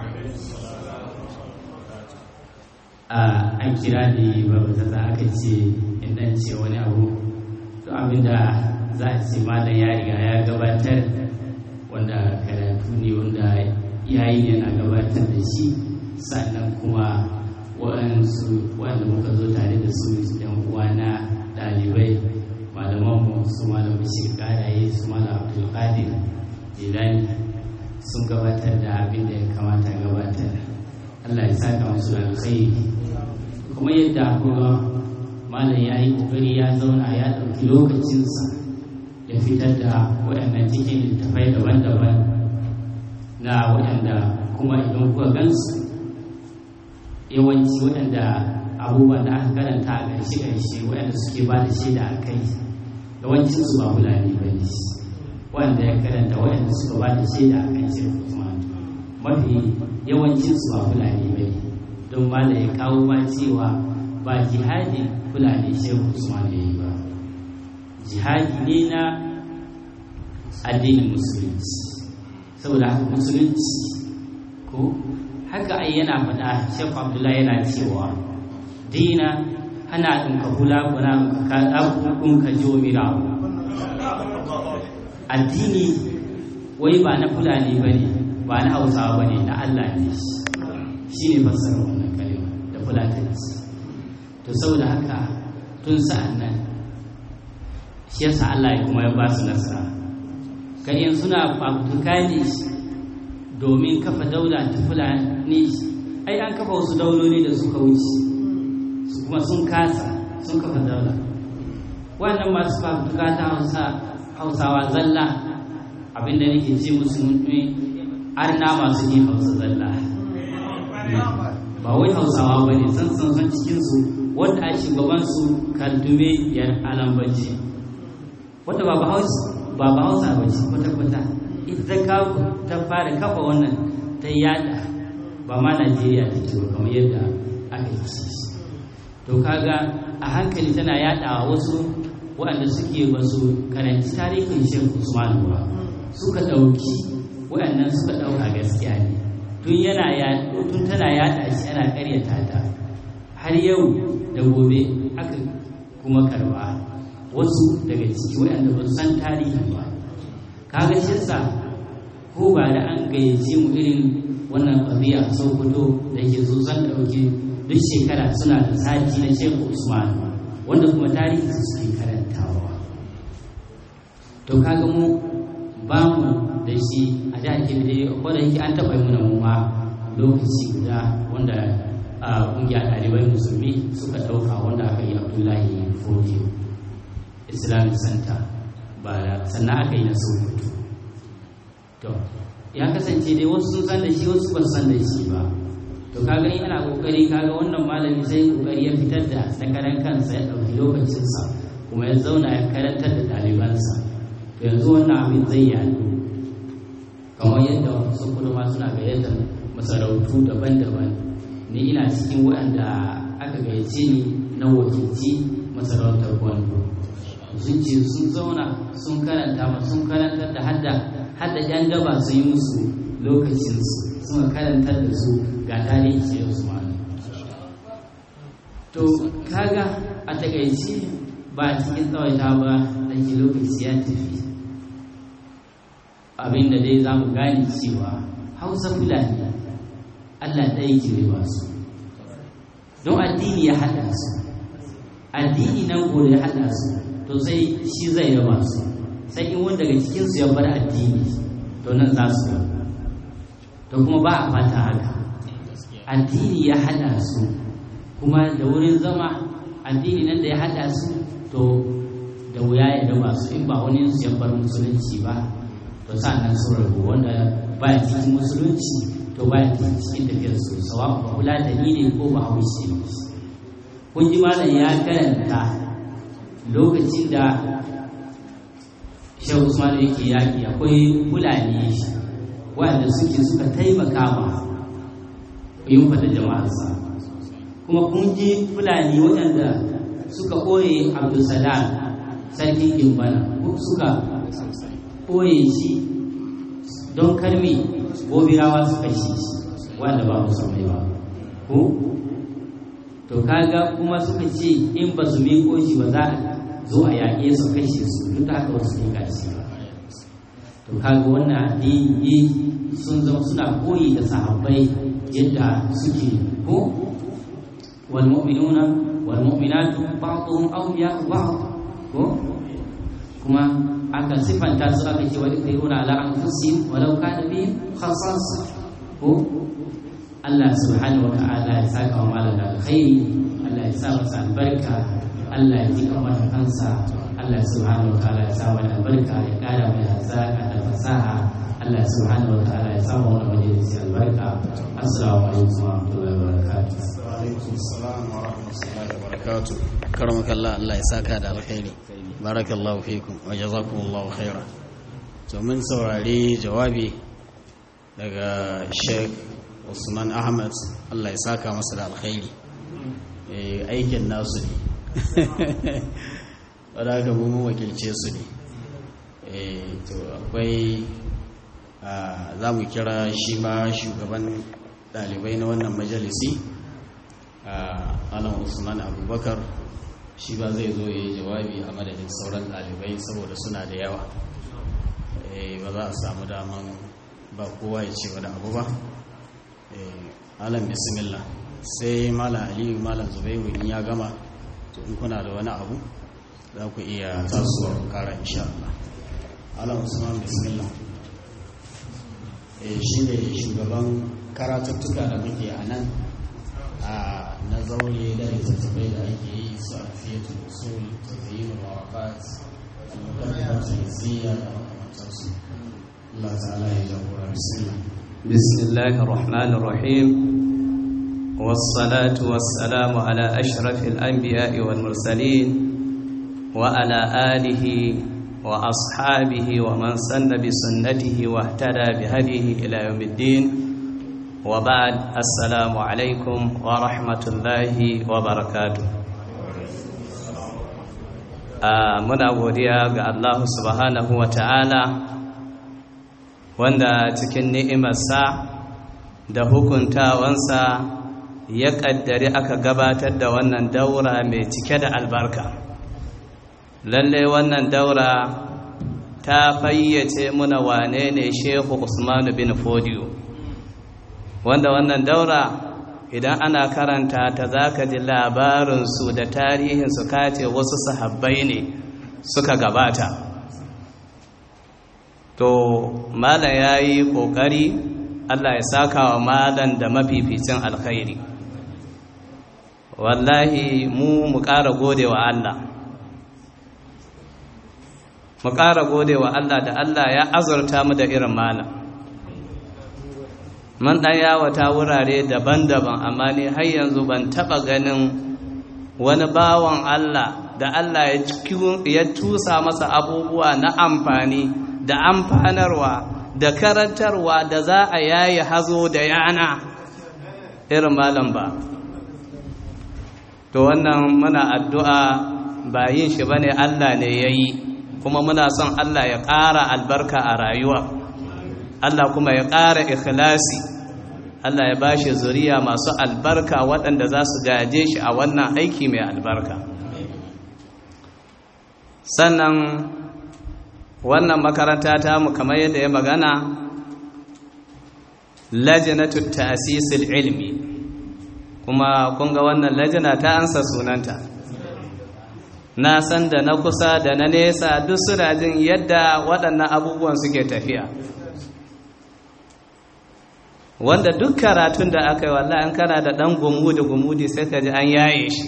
an kira ne babu ta za aka ce in dan ce wani abu to abinda za a ce malam ya riga ya gabatar wanda karatu ne wanda yayi yana gabatar da shi sannan kuma waɗansu wanda muka zo tare da su yan uwana ɗalibai malamanmu su malam bashir ƙaraye su malam abdulkadir jilani sun gabatar da abin da ya kamata gabatar allah ya saka musu da alkhairi kuma yadda kuma malam ya yi ƙoƙari ya zauna ya ɗauki lokacinsa ya fitar da waɗannan cikin littafai daban-daban na waɗanda kuma idan kuka gansu yawanci waɗanda abubuwan da aka karanta a ƙarshe-ƙarshe waɗanda suke ba da shaida a kai yawancin su ba fulani ba ne wanda ya karanta waɗanda suka ba da shaida a kan shirin usman mafi yawancin su ba fulani ba ne don mala ya kawo ma cewa ba jihadin fulani shehu usman ya yi ba jihadi ne na addinin musulunci saboda haka musulunci ko haka ai yana faɗa shek abdullahi yana cewa dina hana ɗin ka hula kuna ka ɗaukun ka jo mirawo addini wai ba na fulani ba ne ba na hausawa ba ne na allah ne shi ne fassara wannan kalima da fulatanci to saboda haka tun sa'an nan shi yasa allah ya kuma ya ba su nasara kan suna fafutuka ne domin kafa daula ta fulani ai an kafa wasu dauloli da suka wuce su kuma sun kasa sun kafa daula wannan masu fafutuka ta hausawa zalla abinda nake ce musu mutum arna masu yin hausa zalla ba wai hausawa ba ne san san san cikinsu wanda a shugabansu kaldume yar alambaci wata ba ba hausa ba ce kwata-kwata ita ta fara kafa wannan ta yada ba ma najeriya ta ce kamar yadda aka ci to kaga a hankali tana yada wasu waɗanda suke ba su karanci tarihin shan usman ba suka ɗauki waɗannan suka ɗauka gaskiya ne tun yana tun tana yada shi ana ƙaryata ta har yau da gobe aka kuma karba wasu daga ciki waɗanda ba su san tarihin ba kaga shi ko ba da an gayyace mu irin wannan ƙabiya sokoto da ke so zan ɗauki duk shekara suna da sati na shehu usman wanda kuma tarihi suke karantawa to kaga mu ba mu da shi a jihar kebbi ko da yake an taɓa yi muna mu ma lokaci guda wanda a ƙungiyar ɗalibai musulmi suka ɗauka wanda aka yi abdullahi fodiyo islamic center ba sannan aka yi na sokoto to ya kasance dai wasu sun san da shi wasu ba san da shi ba to kaga in ana kokari kaga wannan malami sai kokari ya fitar da na karan kansa ya ɗauki lokacinsa kuma ya zauna ya karantar da ɗalibansa to yanzu wannan abin zai yaɗu kamar yadda wasu kuma suna gayyatar masarautu daban-daban ni ina cikin waɗanda aka gayyace ni na wakilci masarautar gwando sun ce sun zauna sun karanta ma sun karantar da hadda hadda yan daba sun yi musu lokacinsu suka karantar da su ga tarihi sai usmanu to kaga a takaice ba a cikin tsawaita ba da ke lokaci ya tafi abinda dai za mu gane cewa hausa fulani allah ɗaya ke ba su don addini ya haɗa su addini nan gore ya haɗa su to sai shi zai raba su sai in wanda daga cikinsu ya bar addini to nan za su to kuma ba a fata haka addini ya haɗa su kuma da wurin zama addini nan da ya haɗa su to da wuya ya raba su in ba wani su ya bar musulunci ba to nan sun rabu wanda ba ya cikin musulunci to ba ya cikin tafiyar su sawa ba kula da ni ne ko ba haushe ne kun ji malam ya karanta lokacin da shehu usman yake yaƙi akwai fulani wanda suke suka taimaka ma yin fada jama'arsa kuma kun ji fulani waɗanda suka ɓoye abdulsalam sarkin gimbana suka ɓoye shi don karmi gobirawa su kashe shi wanda ba musamman ba ko to kaga kuma suka ce in ba su miko shi ba za a zo a yaƙe su kashe su duk da haka wasu ne kashi ba to kaga wannan addini sun zama suna koyi da sahabbai yadda suke ko wal mu'minuna wal mu'minatu ba'dhum awliya'u ba'd ko kuma aka sifanta su aka ce wani kai wani ala anfusihim walau kana bihim khasasa ko Allah subhanahu wa ta'ala ya saka wa malam da alkhairi Allah ya sa masa albarka Allah ya ji kamar kansa Allah subhanahu wa ta'ala ya sa mana albarka ya kara mai hazaka da fasaha Allah subhanahu wa ta'ala ya sa mu wannan majalisi albarka assalamu alaikum wa rahmatullahi wa barakatuh wa alaikum assalam wa rahmatullahi wa barakatuh karamaka Allah Allah ya saka da alkhairi barakallahu fikum wa jazakumullahu khaira to mun saurari jawabi daga Sheikh Usman Ahmad Allah ya saka masa da alkhairi aikin nasu ne wadda aka mu wakilce su ne to akwai za mu kira shi ma shugaban dalibai na wannan majalisi alan usman abubakar shi ba zai zo ya yi jawabi a madadin sauran dalibai saboda suna da yawa ba za a samu daman ba kowa ya ce wani abu ba alan bismillah sai malam aliyu malam zubairu in ya gama to in kuna da wani abu za ku iya tasowa kara insha Allah alam usman bismillah eh shi ne shugaban karatuttuka da muke a nan a na zaure da littattafai da ake yi su a fiyatul usul tafiyin mawaƙat al-muqaddimat al-ziyya da makamantansu Allah ta'ala ya jagora bismillah bismillahir rahmanir rahim والصلاة والسلام على أشرف الأنبياء والمرسلين وعلى آله وأصحابه ومن سن بسنته واهتدى بهديه إلى يوم الدين وبعد السلام عليكم ورحمة الله وبركاته muna godiya ga Allah subhanahu wa ta'ala wanda cikin ni'imarsa da hukuntawansa ya ƙaddari aka gabatar da wannan daura mai cike da albarka lallai wannan daura ta fayyace muna wane ne shehu usmanu bin fodiyo wanda wannan daura idan ana karanta ta za ka ji labarinsu da tarihinsu kace wasu sahabbai ne suka gabata to malam ya yi ƙoƙari allah ya saka wa malam da mafificin alkhairi wallahi mu mu ƙara gode wa allah mu ƙara gode wa allah da allah ya azurta mu da irin malam man ɗan yawata wurare daban-daban amma ne har yanzu ban taɓa ganin wani bawan Allah da Allah ya tusa masa abubuwa na amfani da amfanarwa da karantarwa da za a yayi hazo da yana irin malam ba to wannan muna addu'a ba yin shi bane Allah ne ya yi kuma muna son Allah ya ƙara albarka a rayuwa Allah kuma ya ƙara ikhlasi Allah ya ba shi zuriya masu albarka waɗanda za su gaje shi a wannan aiki mai albarka sannan wannan makaranta ta mu kamar yadda ya magana lajinatu ta'sisil ilmi kuma kun ga wannan lajina ta ansa sunanta na san da na kusa da na nesa duk suna jin yadda waɗannan abubuwan suke tafiya wanda duk karatun da aka yi wallahi an kana da ɗan gumudi gumudi sai ka ji an yaye shi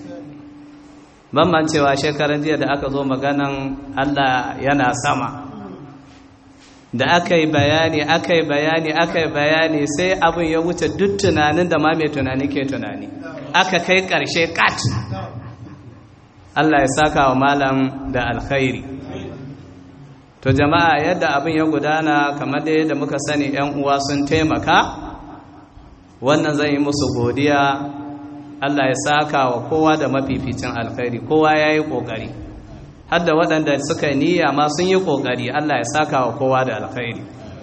ban cewa shekaran jiya da aka zo maganan Allah yana sama da aka yi bayani aka yi bayani aka yi bayani sai abin ya wuce duk tunanin da ma mai tunani ke tunani aka kai ƙarshe kat Allah ya saka wa malam da alkhairi to jama'a yadda abin ya gudana kamar da yadda muka sani yan uwa sun taimaka wannan zan yi musu godiya Allah ya saka wa kowa da mafificin alkhairi kowa ya yi ƙoƙari hadda waɗanda suka yi niyya ma sun yi ƙoƙari Allah ya saka wa kowa da alkhairi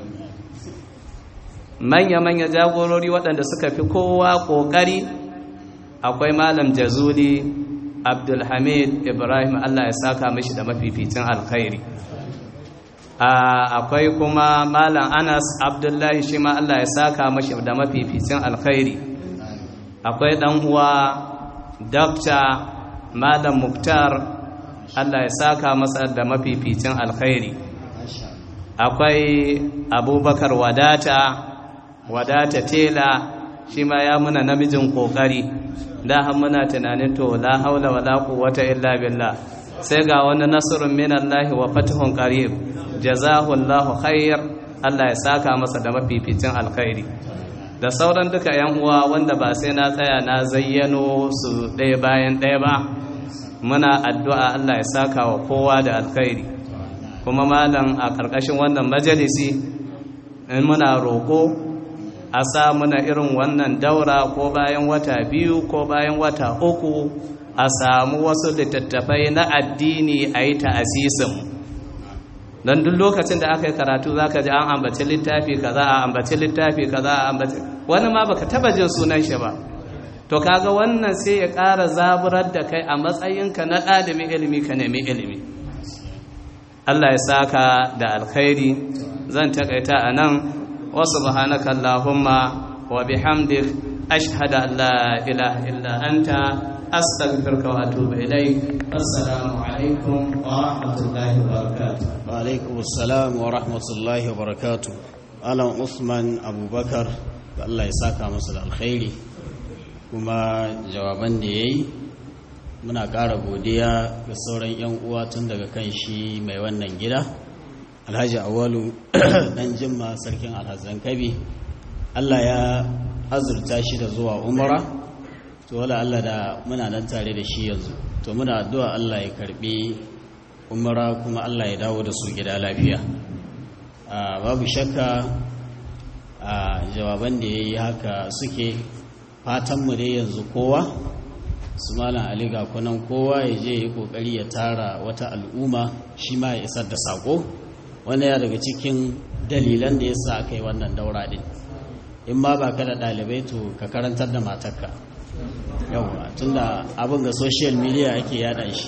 manya-manya jagorori waɗanda suka fi kowa ƙoƙari akwai malam jazuli abdulhamid ibrahim Allah ya saka mishi da mafificin alkhairi akwai kuma malam anas abdullahi shi ma Allah ya saka mashi da mafificin alkhairi akwai ɗan uwa dakta malam muktar Allah ya saka masa da mafificin alkhairi akwai abubakar wadata wadata tela shi ma ya muna namijin kokari da har muna tunanin to la haula wala quwwata illa billah sai ga wani nasrun minallahi wa fathun qarib jazahu Allahu khair Allah ya saka masa da mafificin alkhairi da sauran duka yan uwa wanda ba sai na tsaya na zayyano su ɗaya bayan ɗaya ba muna addu'a Allah ya saka wa kowa da alkhairi kuma malam a ƙarƙashin wannan majalisi in muna roƙo a sa muna irin wannan daura ko bayan wata biyu ko bayan wata uku a samu wasu littattafai na addini a yi ta'asisin don duk lokacin da aka yi karatu za ka ji an ambaci littafi kaza a ambaci littafi kaza a ambaci wani ma baka taba jin sunan shi ba to kaga wannan sai ya ƙara zaburar da kai a matsayinka na ɗalibin ilimi ka nemi ilimi Allah ya saka da alkhairi zan takaita a nan wasu subhanaka Allahumma wa bihamdik ashhadu an la ilaha illa anta astaghfiruka wa atubu ilaik assalamu alaikum wa rahmatullahi wa barakatuh wa alaikum assalam wa rahmatullahi wa barakatuh alan usman abubakar da Allah ya saka masa da alkhairi kuma jawaban da yayi muna ƙara godiya ga sauran 'yan uwa tun daga kan shi mai wannan gida alhaji awalu dan jimma sarkin alhazan kabi Allah ya azurta shi da zuwa umara to wala Allah da muna nan tare da shi yanzu to muna addu'a Allah ya karbi umara kuma Allah ya dawo da su gida lafiya babu shakka a jawaban da ya yi haka suke fatanmu dai yanzu kowa su malam ali ga kunan kowa ya je ya kokari ya tara wata al'umma shi ma ya isar da sako wanda ya daga cikin dalilan da ya sa aka yi wannan daura din in ma ba ka da ɗalibai to ka karantar da matarka yawwa tunda abin ga social media ake yada shi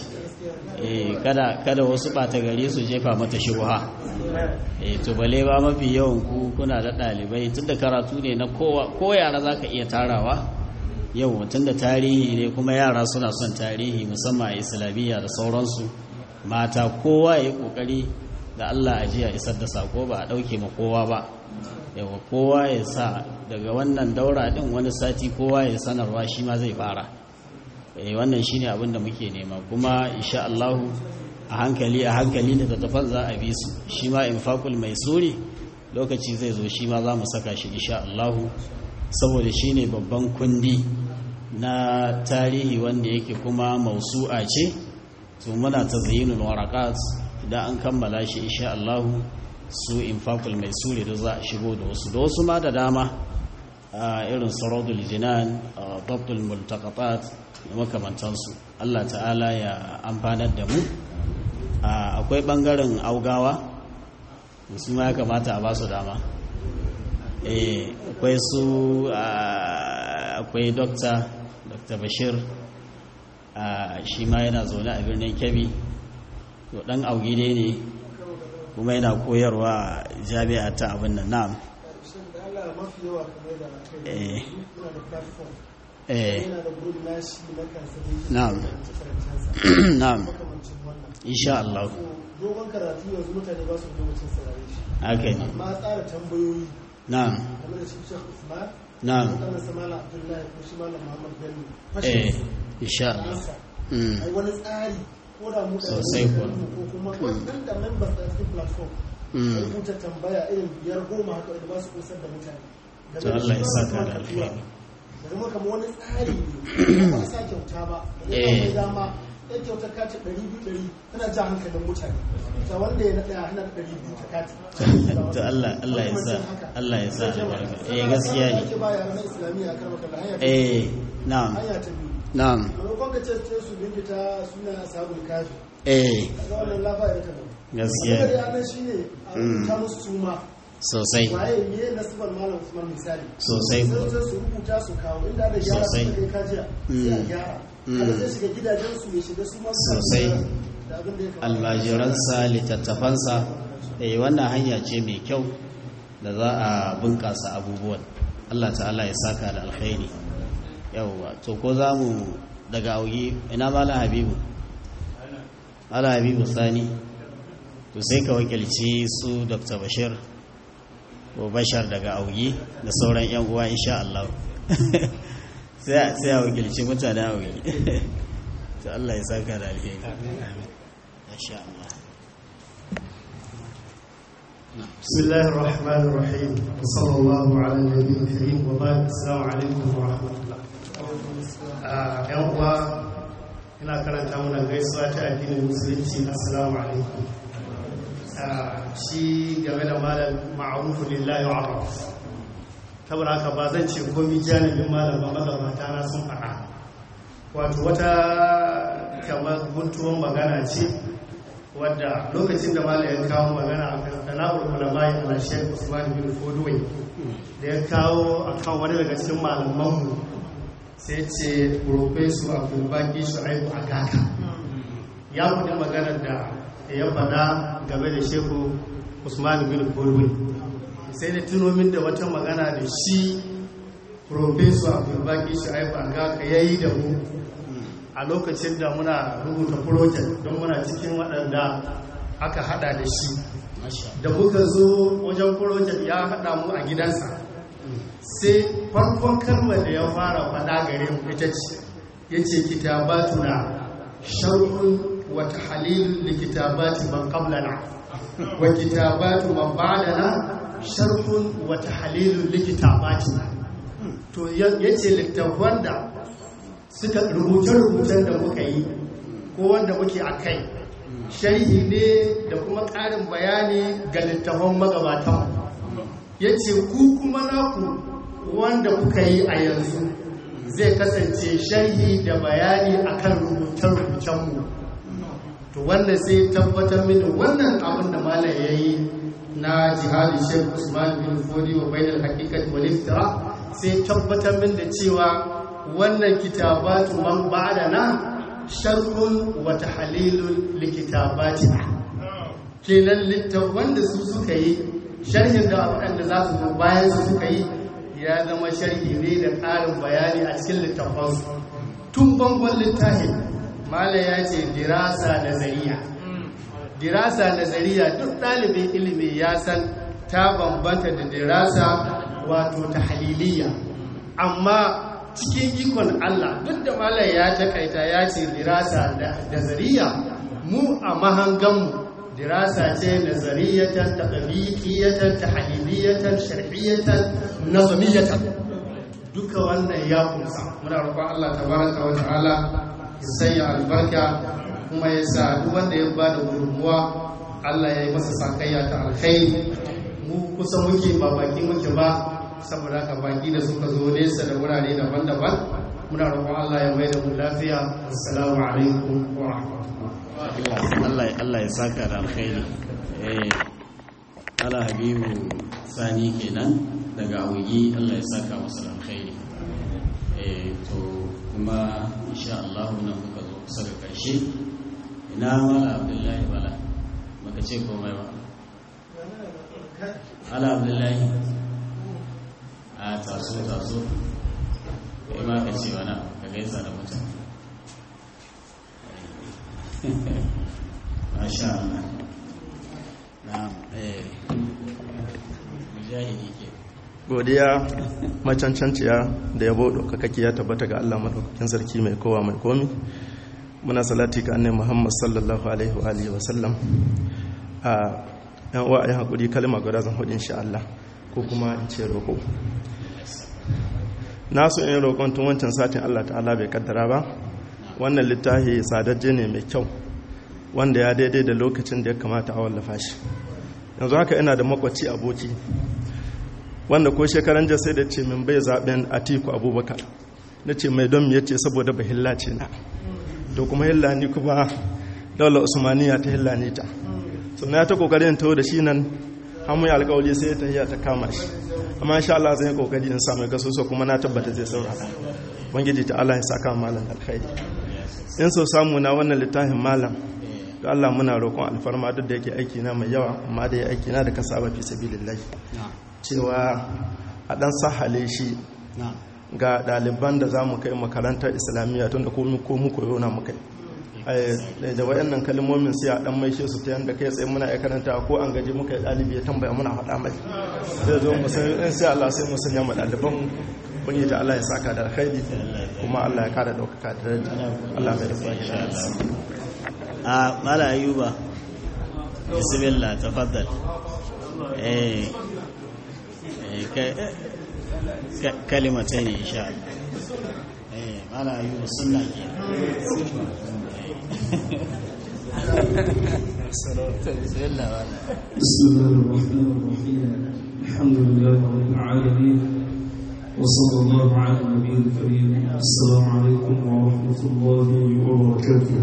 kada kada wasu ɓata gari su jefa mata shubha eh to bale ba mafi yawan ku kuna da ɗalibai tunda karatu ne na kowa ko yara zaka iya tarawa yau tunda tarihi ne kuma yara suna son tarihi musamman a islamiyya da sauransu mata kowa ya kokari da Allah a jiya isar da sako ba a ɗauke ma kowa ba yawa kowa ya sa daga wannan daura ɗin wani sati kowa ya sanarwa shi ma zai fara eh wannan shine abin da muke nema kuma insha Allah a hankali a hankali da tattafan za a bi su shi ma infaqul maisuri lokaci zai zo shi ma za mu saka shi insha Allah saboda shine babban kundi na tarihi wanda yake kuma mausu'a ce to muna tazayyinul waraqat idan an kammala shi insha Allah su infaqul maisuri da za a shigo da wasu da wasu ma da dama irin saradul jinan dabtul multaqatat da makamantansu Allah ta'ala ya amfanar da mu akwai bangaren augawa su ma ya kamata a ba su dama akwai su akwai dokta dr bashir shi ma yana zaune a birnin kebbi to dan augide ne kuma yana koyarwa jami'a ta abin nan na'am eh eh na'am na'am insha Allah dogon karatu yanzu mutane ba su lokacin saurare shi haka ne amma tsara tambayoyi na'am kamar da shi Sheikh Usman na'am kamar sa Malam Abdullahi ko shi Malam Muhammad Bello eh fashin insha Allah ansa mm ai wani tsari ko da mu da Sosai kuwa. ko kuma wanda members da cikin platform Mm. ai rubuta tambaya irin biyar goma haka da ba su kusar da mutane to Allah ya saka da alheri da zama kamar wani tsari ne ba sa kyauta ba da Eh. zai mai dama ɗan kyautar kati ɗari biyu ɗari tana ja hankalin mutane ta wanda ya naɗa hana ɗari biyu ta kati to Allah Allah ya sa Allah ya sa albarka eh gaskiya ne ake ba yara na islamiyya a karɓar kallon hanya ta eh na'am hanya ta biyu na'am maimakon ka ce ce su binkita suna sabon kafi eh kaga wannan lafa ya ta gaskiya abin da ne ya nan shine a rubuta musu suma sosai waye me nasibar malam usman misali sosai sai kuwa sai su rubuta su kawo inda da gyara Sosai. su kai kajiya sai a gyara Mm. kada sai shiga gidajen su ya shiga su ma su Sosai. gyara da abin da ya kamata almajiransa littattafansa eh wannan hanya ce mai kyau da za a bunƙasa abubuwan Allah ta'ala ya saka da alkhairi yawwa to ko za mu daga augi ina malam habibu malam habibu sani to sai ka wakilci su dr bashir ko bashar daga augi da sauran yan uwa insha Allah sai a- sai a wakilci mutanen augi to Allah ya saka da alheri insha Allah بسم الله الرحمن الرحيم وصلى الله على النبي الكريم وبارك السلام عليكم ورحمة الله آه، ‘yan uwa ina karanta mana gaisuwa ta addinin musulunci assalamu alaikum Ah, shi game da malam ma'arufu lillahi wa araf saboda haka ba zan ce komi janibin malam ba magabata na sun faɗa wato wata kamar guntuwan magana ce wadda lokacin da malam ya kawo magana a kan sana'ar ulamai ala shek usman bin fodway da ya kawo a kan wani daga cikin malamanmu sai ce profesu abdulbaki shu'aibu agaka ya faɗi maganar da ya faɗa game da shehu usman bin fodway sai da tuno min da wata magana da shi profesu abdulbaki shu'aibu agaka ya yi da mu a lokacin da muna rubuta project don muna cikin waɗanda aka hada da shi da muka zo wajen project ya hada mu a gidansa sai farkon kalmar da ya fara faɗa gare mu ita ce ya ce kitabatu na sharhun wata halilun likitabati ban qablana wa kitabatu man ba'dana sharhun wata halilun likitabati to ya ce littafan da suka rubuce-rubucen da muka yi ko wanda muke a kai sharhi ne da kuma ƙarin bayani ga littafan magabatan ya ce ku kuma naku wanda kuka yi a yanzu zai kasance sharhi da bayani akan rubuce-rubucenmu to wanda sai tabbatar mini wannan abin da malam ya yi na jihadi shek usman bin fodi wa bainal hakikat wal iftira sai tabbatar min da cewa wannan kitabatu man ba'dana sharhun wa tahlilun likitabatina kenan littafan da su suka yi sharhin da waɗanda za su zo bayan su suka yi ya zama sharhi ne da ƙarin bayani a cikin littafansu tun bangon littafin mala ya ce dirasa nazariya dirasa nazariya duk ɗalibin ilimi ya san ta bambanta da dirasa wato ta haliliya amma cikin ikon Allah duk da malam ya takaita ya ce dirasa da nazariya mu a mahanganmu dirasa ce nazariyatan taqbiqiyatan tahliliyatan shar'iyatan nazamiyatan duka wannan ya kunsa muna roƙon Allah tabaraka wa ta'ala ya sanya albarka kuma ya sa duk wanda ya bada gudunmuwa Allah ya yi masa sakayya ta alkhairi mu kusa muke ba baki muke ba saboda haka baki da suka zo nesa da wurare daban-daban muna roƙon Allah ya mai da mu lafiya assalamu alaikum wa rahmatullahi Allah ya saka da alkhairi eh ala habibu sani kenan daga awuyi Allah ya saka masa da alkhairi eh to kuma insha Allah nan muka zo kusa da karshe ina mala abdullahi bala baka ce komai ba ala abdullahi a taso taso kai ma ka ce wani ka gaisa da mutane masha Allah na'am eh mujahidi ke godiya macancanciya da yabo ɗaukakaki ya tabbata ga Allah maɗaukakin sarki mai kowa mai komi muna salati ga annai muhammad sallallahu alaihi wa alihi wa sallam a yan uwa ayi hakuri kalma guda zan hudu insha Allah ko kuma in ce roƙo na so in roƙon tun wancan satin Allah ta'ala bai kaddara ba wannan littafi sadajje ne mai kyau wanda ya daidai da lokacin da ya kamata a wallafa shi yanzu haka ina da makwaci aboki wanda ko shekaran jiya sai da ce min bai zaben atiku abubakar na ce mai don ya ce saboda ba hilla ce na to kuma hilla ni kuma daular usmaniya ta hilla ni ta so na ta kokarin taho da shi nan hamu ya alkawali sai ta hiya ta kama shi amma insha Allah zai kokari in samu gaso so kuma na tabbata zai saurara wangiji ta Allah ya saka malam alkhairi in so samu na wannan littafin malam da Allah muna roƙon alfarma duk da yake aiki na mai yawa amma da ya aiki na da kasaba fi sabilillah cewa a ɗan sahale shi ga ɗaliban da za mu kai makarantar islamiyya tun da komi ko mu koyo na mu kai da wayannan kalmomin sai a ɗan maishe su ta yadda kai tsaye muna ya karanta ko an gaji muka yi ɗalibi ya tambaya muna faɗa mai zai zo mu san sai Allah sai mu sanya mu ɗaliban kun yi ta Allah ya saka da alkhairi kuma Allah ya kara ɗaukaka da daraja Allah mai da kuma a mala ayuba bismillah tafaddal eh kalimatai ne insha Allah eh mala ayuba sunna ke bismillah wala بسم الله الرحمن الرحيم الحمد لله رب العالمين وصلى الله على النبي الكريم السلام عليكم ورحمة الله وبركاته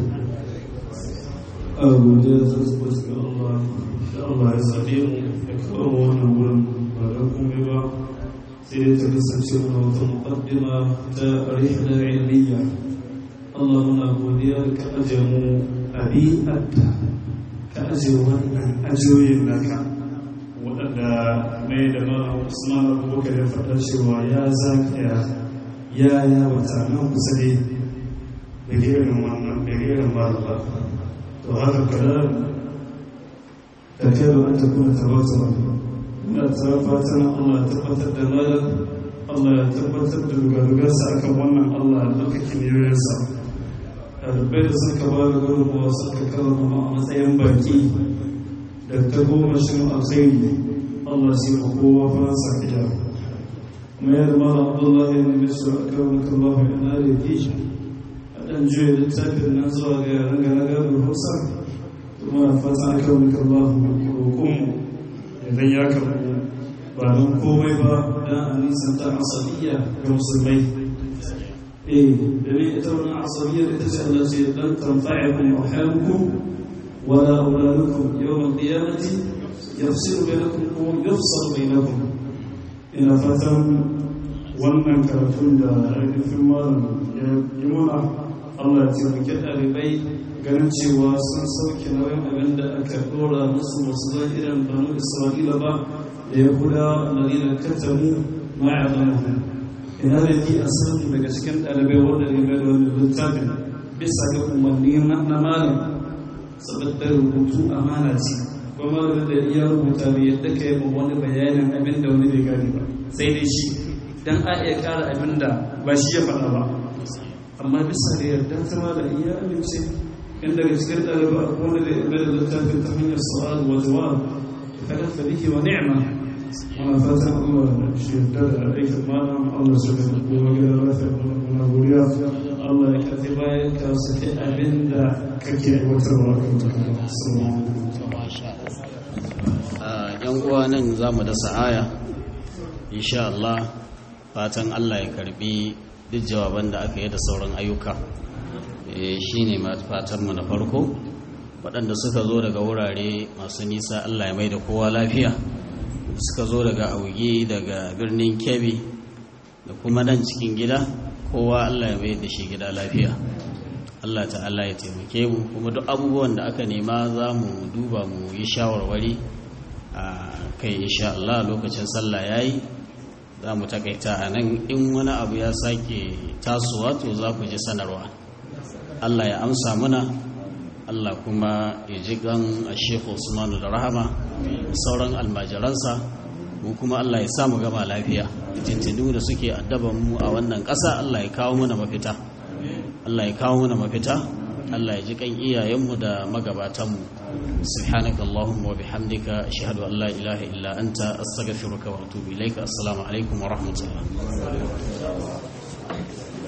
أبو جاز أثبت الله الله يسعدين أكبرون أولا ولكم بما سيدة كسبسيون وتمقدمة رحلة علمية اللهم أبو ديالك أجمو أبي أبتا كأجوانا أجوين لك waɗanda mai da mara usman abubakar ya faɗa cewa ya zagaya ya ya wata nan kusa ne da gerin wannan da gerin malaba to haka kada da kai ba an tafi ta bata wani ina ta fatan allah ya tabbatar da malam allah ya tabbatar da dugadugarsa akan wannan allah ya ɗaukaki niyoyinsa ɗalibai da suka ba da gudunmawa suka karama a matsayin baki da ta goma shi alkhairi Allah sai ma kowa faransa gida kuma yadda mara abdullahi ya nemi su a kan Allah ya na da fi a ɗan juya littafin nan zuwa ga yaran ga na gado hausa kuma na fata a kan Allah roƙonmu idan ya karɓo ba don komai ba don a nisan ta asaliya ga musulmai eh domin ita wani asaliyar ita ce Allah ce dan tanfa'akum arhamukum ولا أولادكم يوم القيامة يفصل بينكم ويفصل بينكم إن فتن wannan karatun da ainihin malam ya yi muna Allah ya taimake ɗalibai ganin cewa sun sauke nauyin abin da aka ɗora musu masu zan irin banu isra'ila ba da ya kuda lalina katamu ma'adamu ina da fi a samu daga cikin ɗalibai wanda ne mai da wani littafin bisa ga umarni na malam saboda rubutu amana ce ba malamin da iya rubuta bai yadda ka yi ma wani bayanin abin da wani bai gane ba sai dai shi dan a iya ƙara abin da ba shi ya faɗa ba amma bisa da yarda ta malam iya amince in daga cikin ɗaliba wani da ya da littafin ta hanyar su'al wa jawab kada fa bihi wa ni'ma muna fatan Allah shi yarda da aikin malam Allah shi da kuma gida lafiya muna godiya Allah ya kafi bayan ka saki abin da kake aiwatarwa kan yan uwa nan za mu dasa aya insha Allah fatan Allah ya karbi duk jawaban da aka yi da sauran ayyuka shi ne fatanmu na farko waɗanda suka zo daga wurare masu nisa Allah ya mai da kowa lafiya suka zo daga auge daga birnin kebbi da kuma nan cikin gida kowa Allah ya mai da shi gida lafiya Allah ta'ala ya taimake mu kuma duk abubuwan da aka nema za mu duba mu yi shawarwari a kai insha Allah lokacin sallah yayi za mu takaita a nan in wani abu ya sake tasowa to za ku ji sanarwa Allah ya amsa muna Allah kuma ya ji gan a shekhu usmanu da rahama sauran almajiransa mu kuma Allah ya samu gama lafiya tintinu da suke addaban mu a wannan ƙasa Allah ya kawo mana mafita Allah ya kawo mana mafita Allah ya ji kan iyayenmu da magabatanmu subhanaka allahumma wa bihamdika ashhadu an la ilaha illa anta astaghfiruka wa atubu ilaika assalamu alaikum wa rahmatullah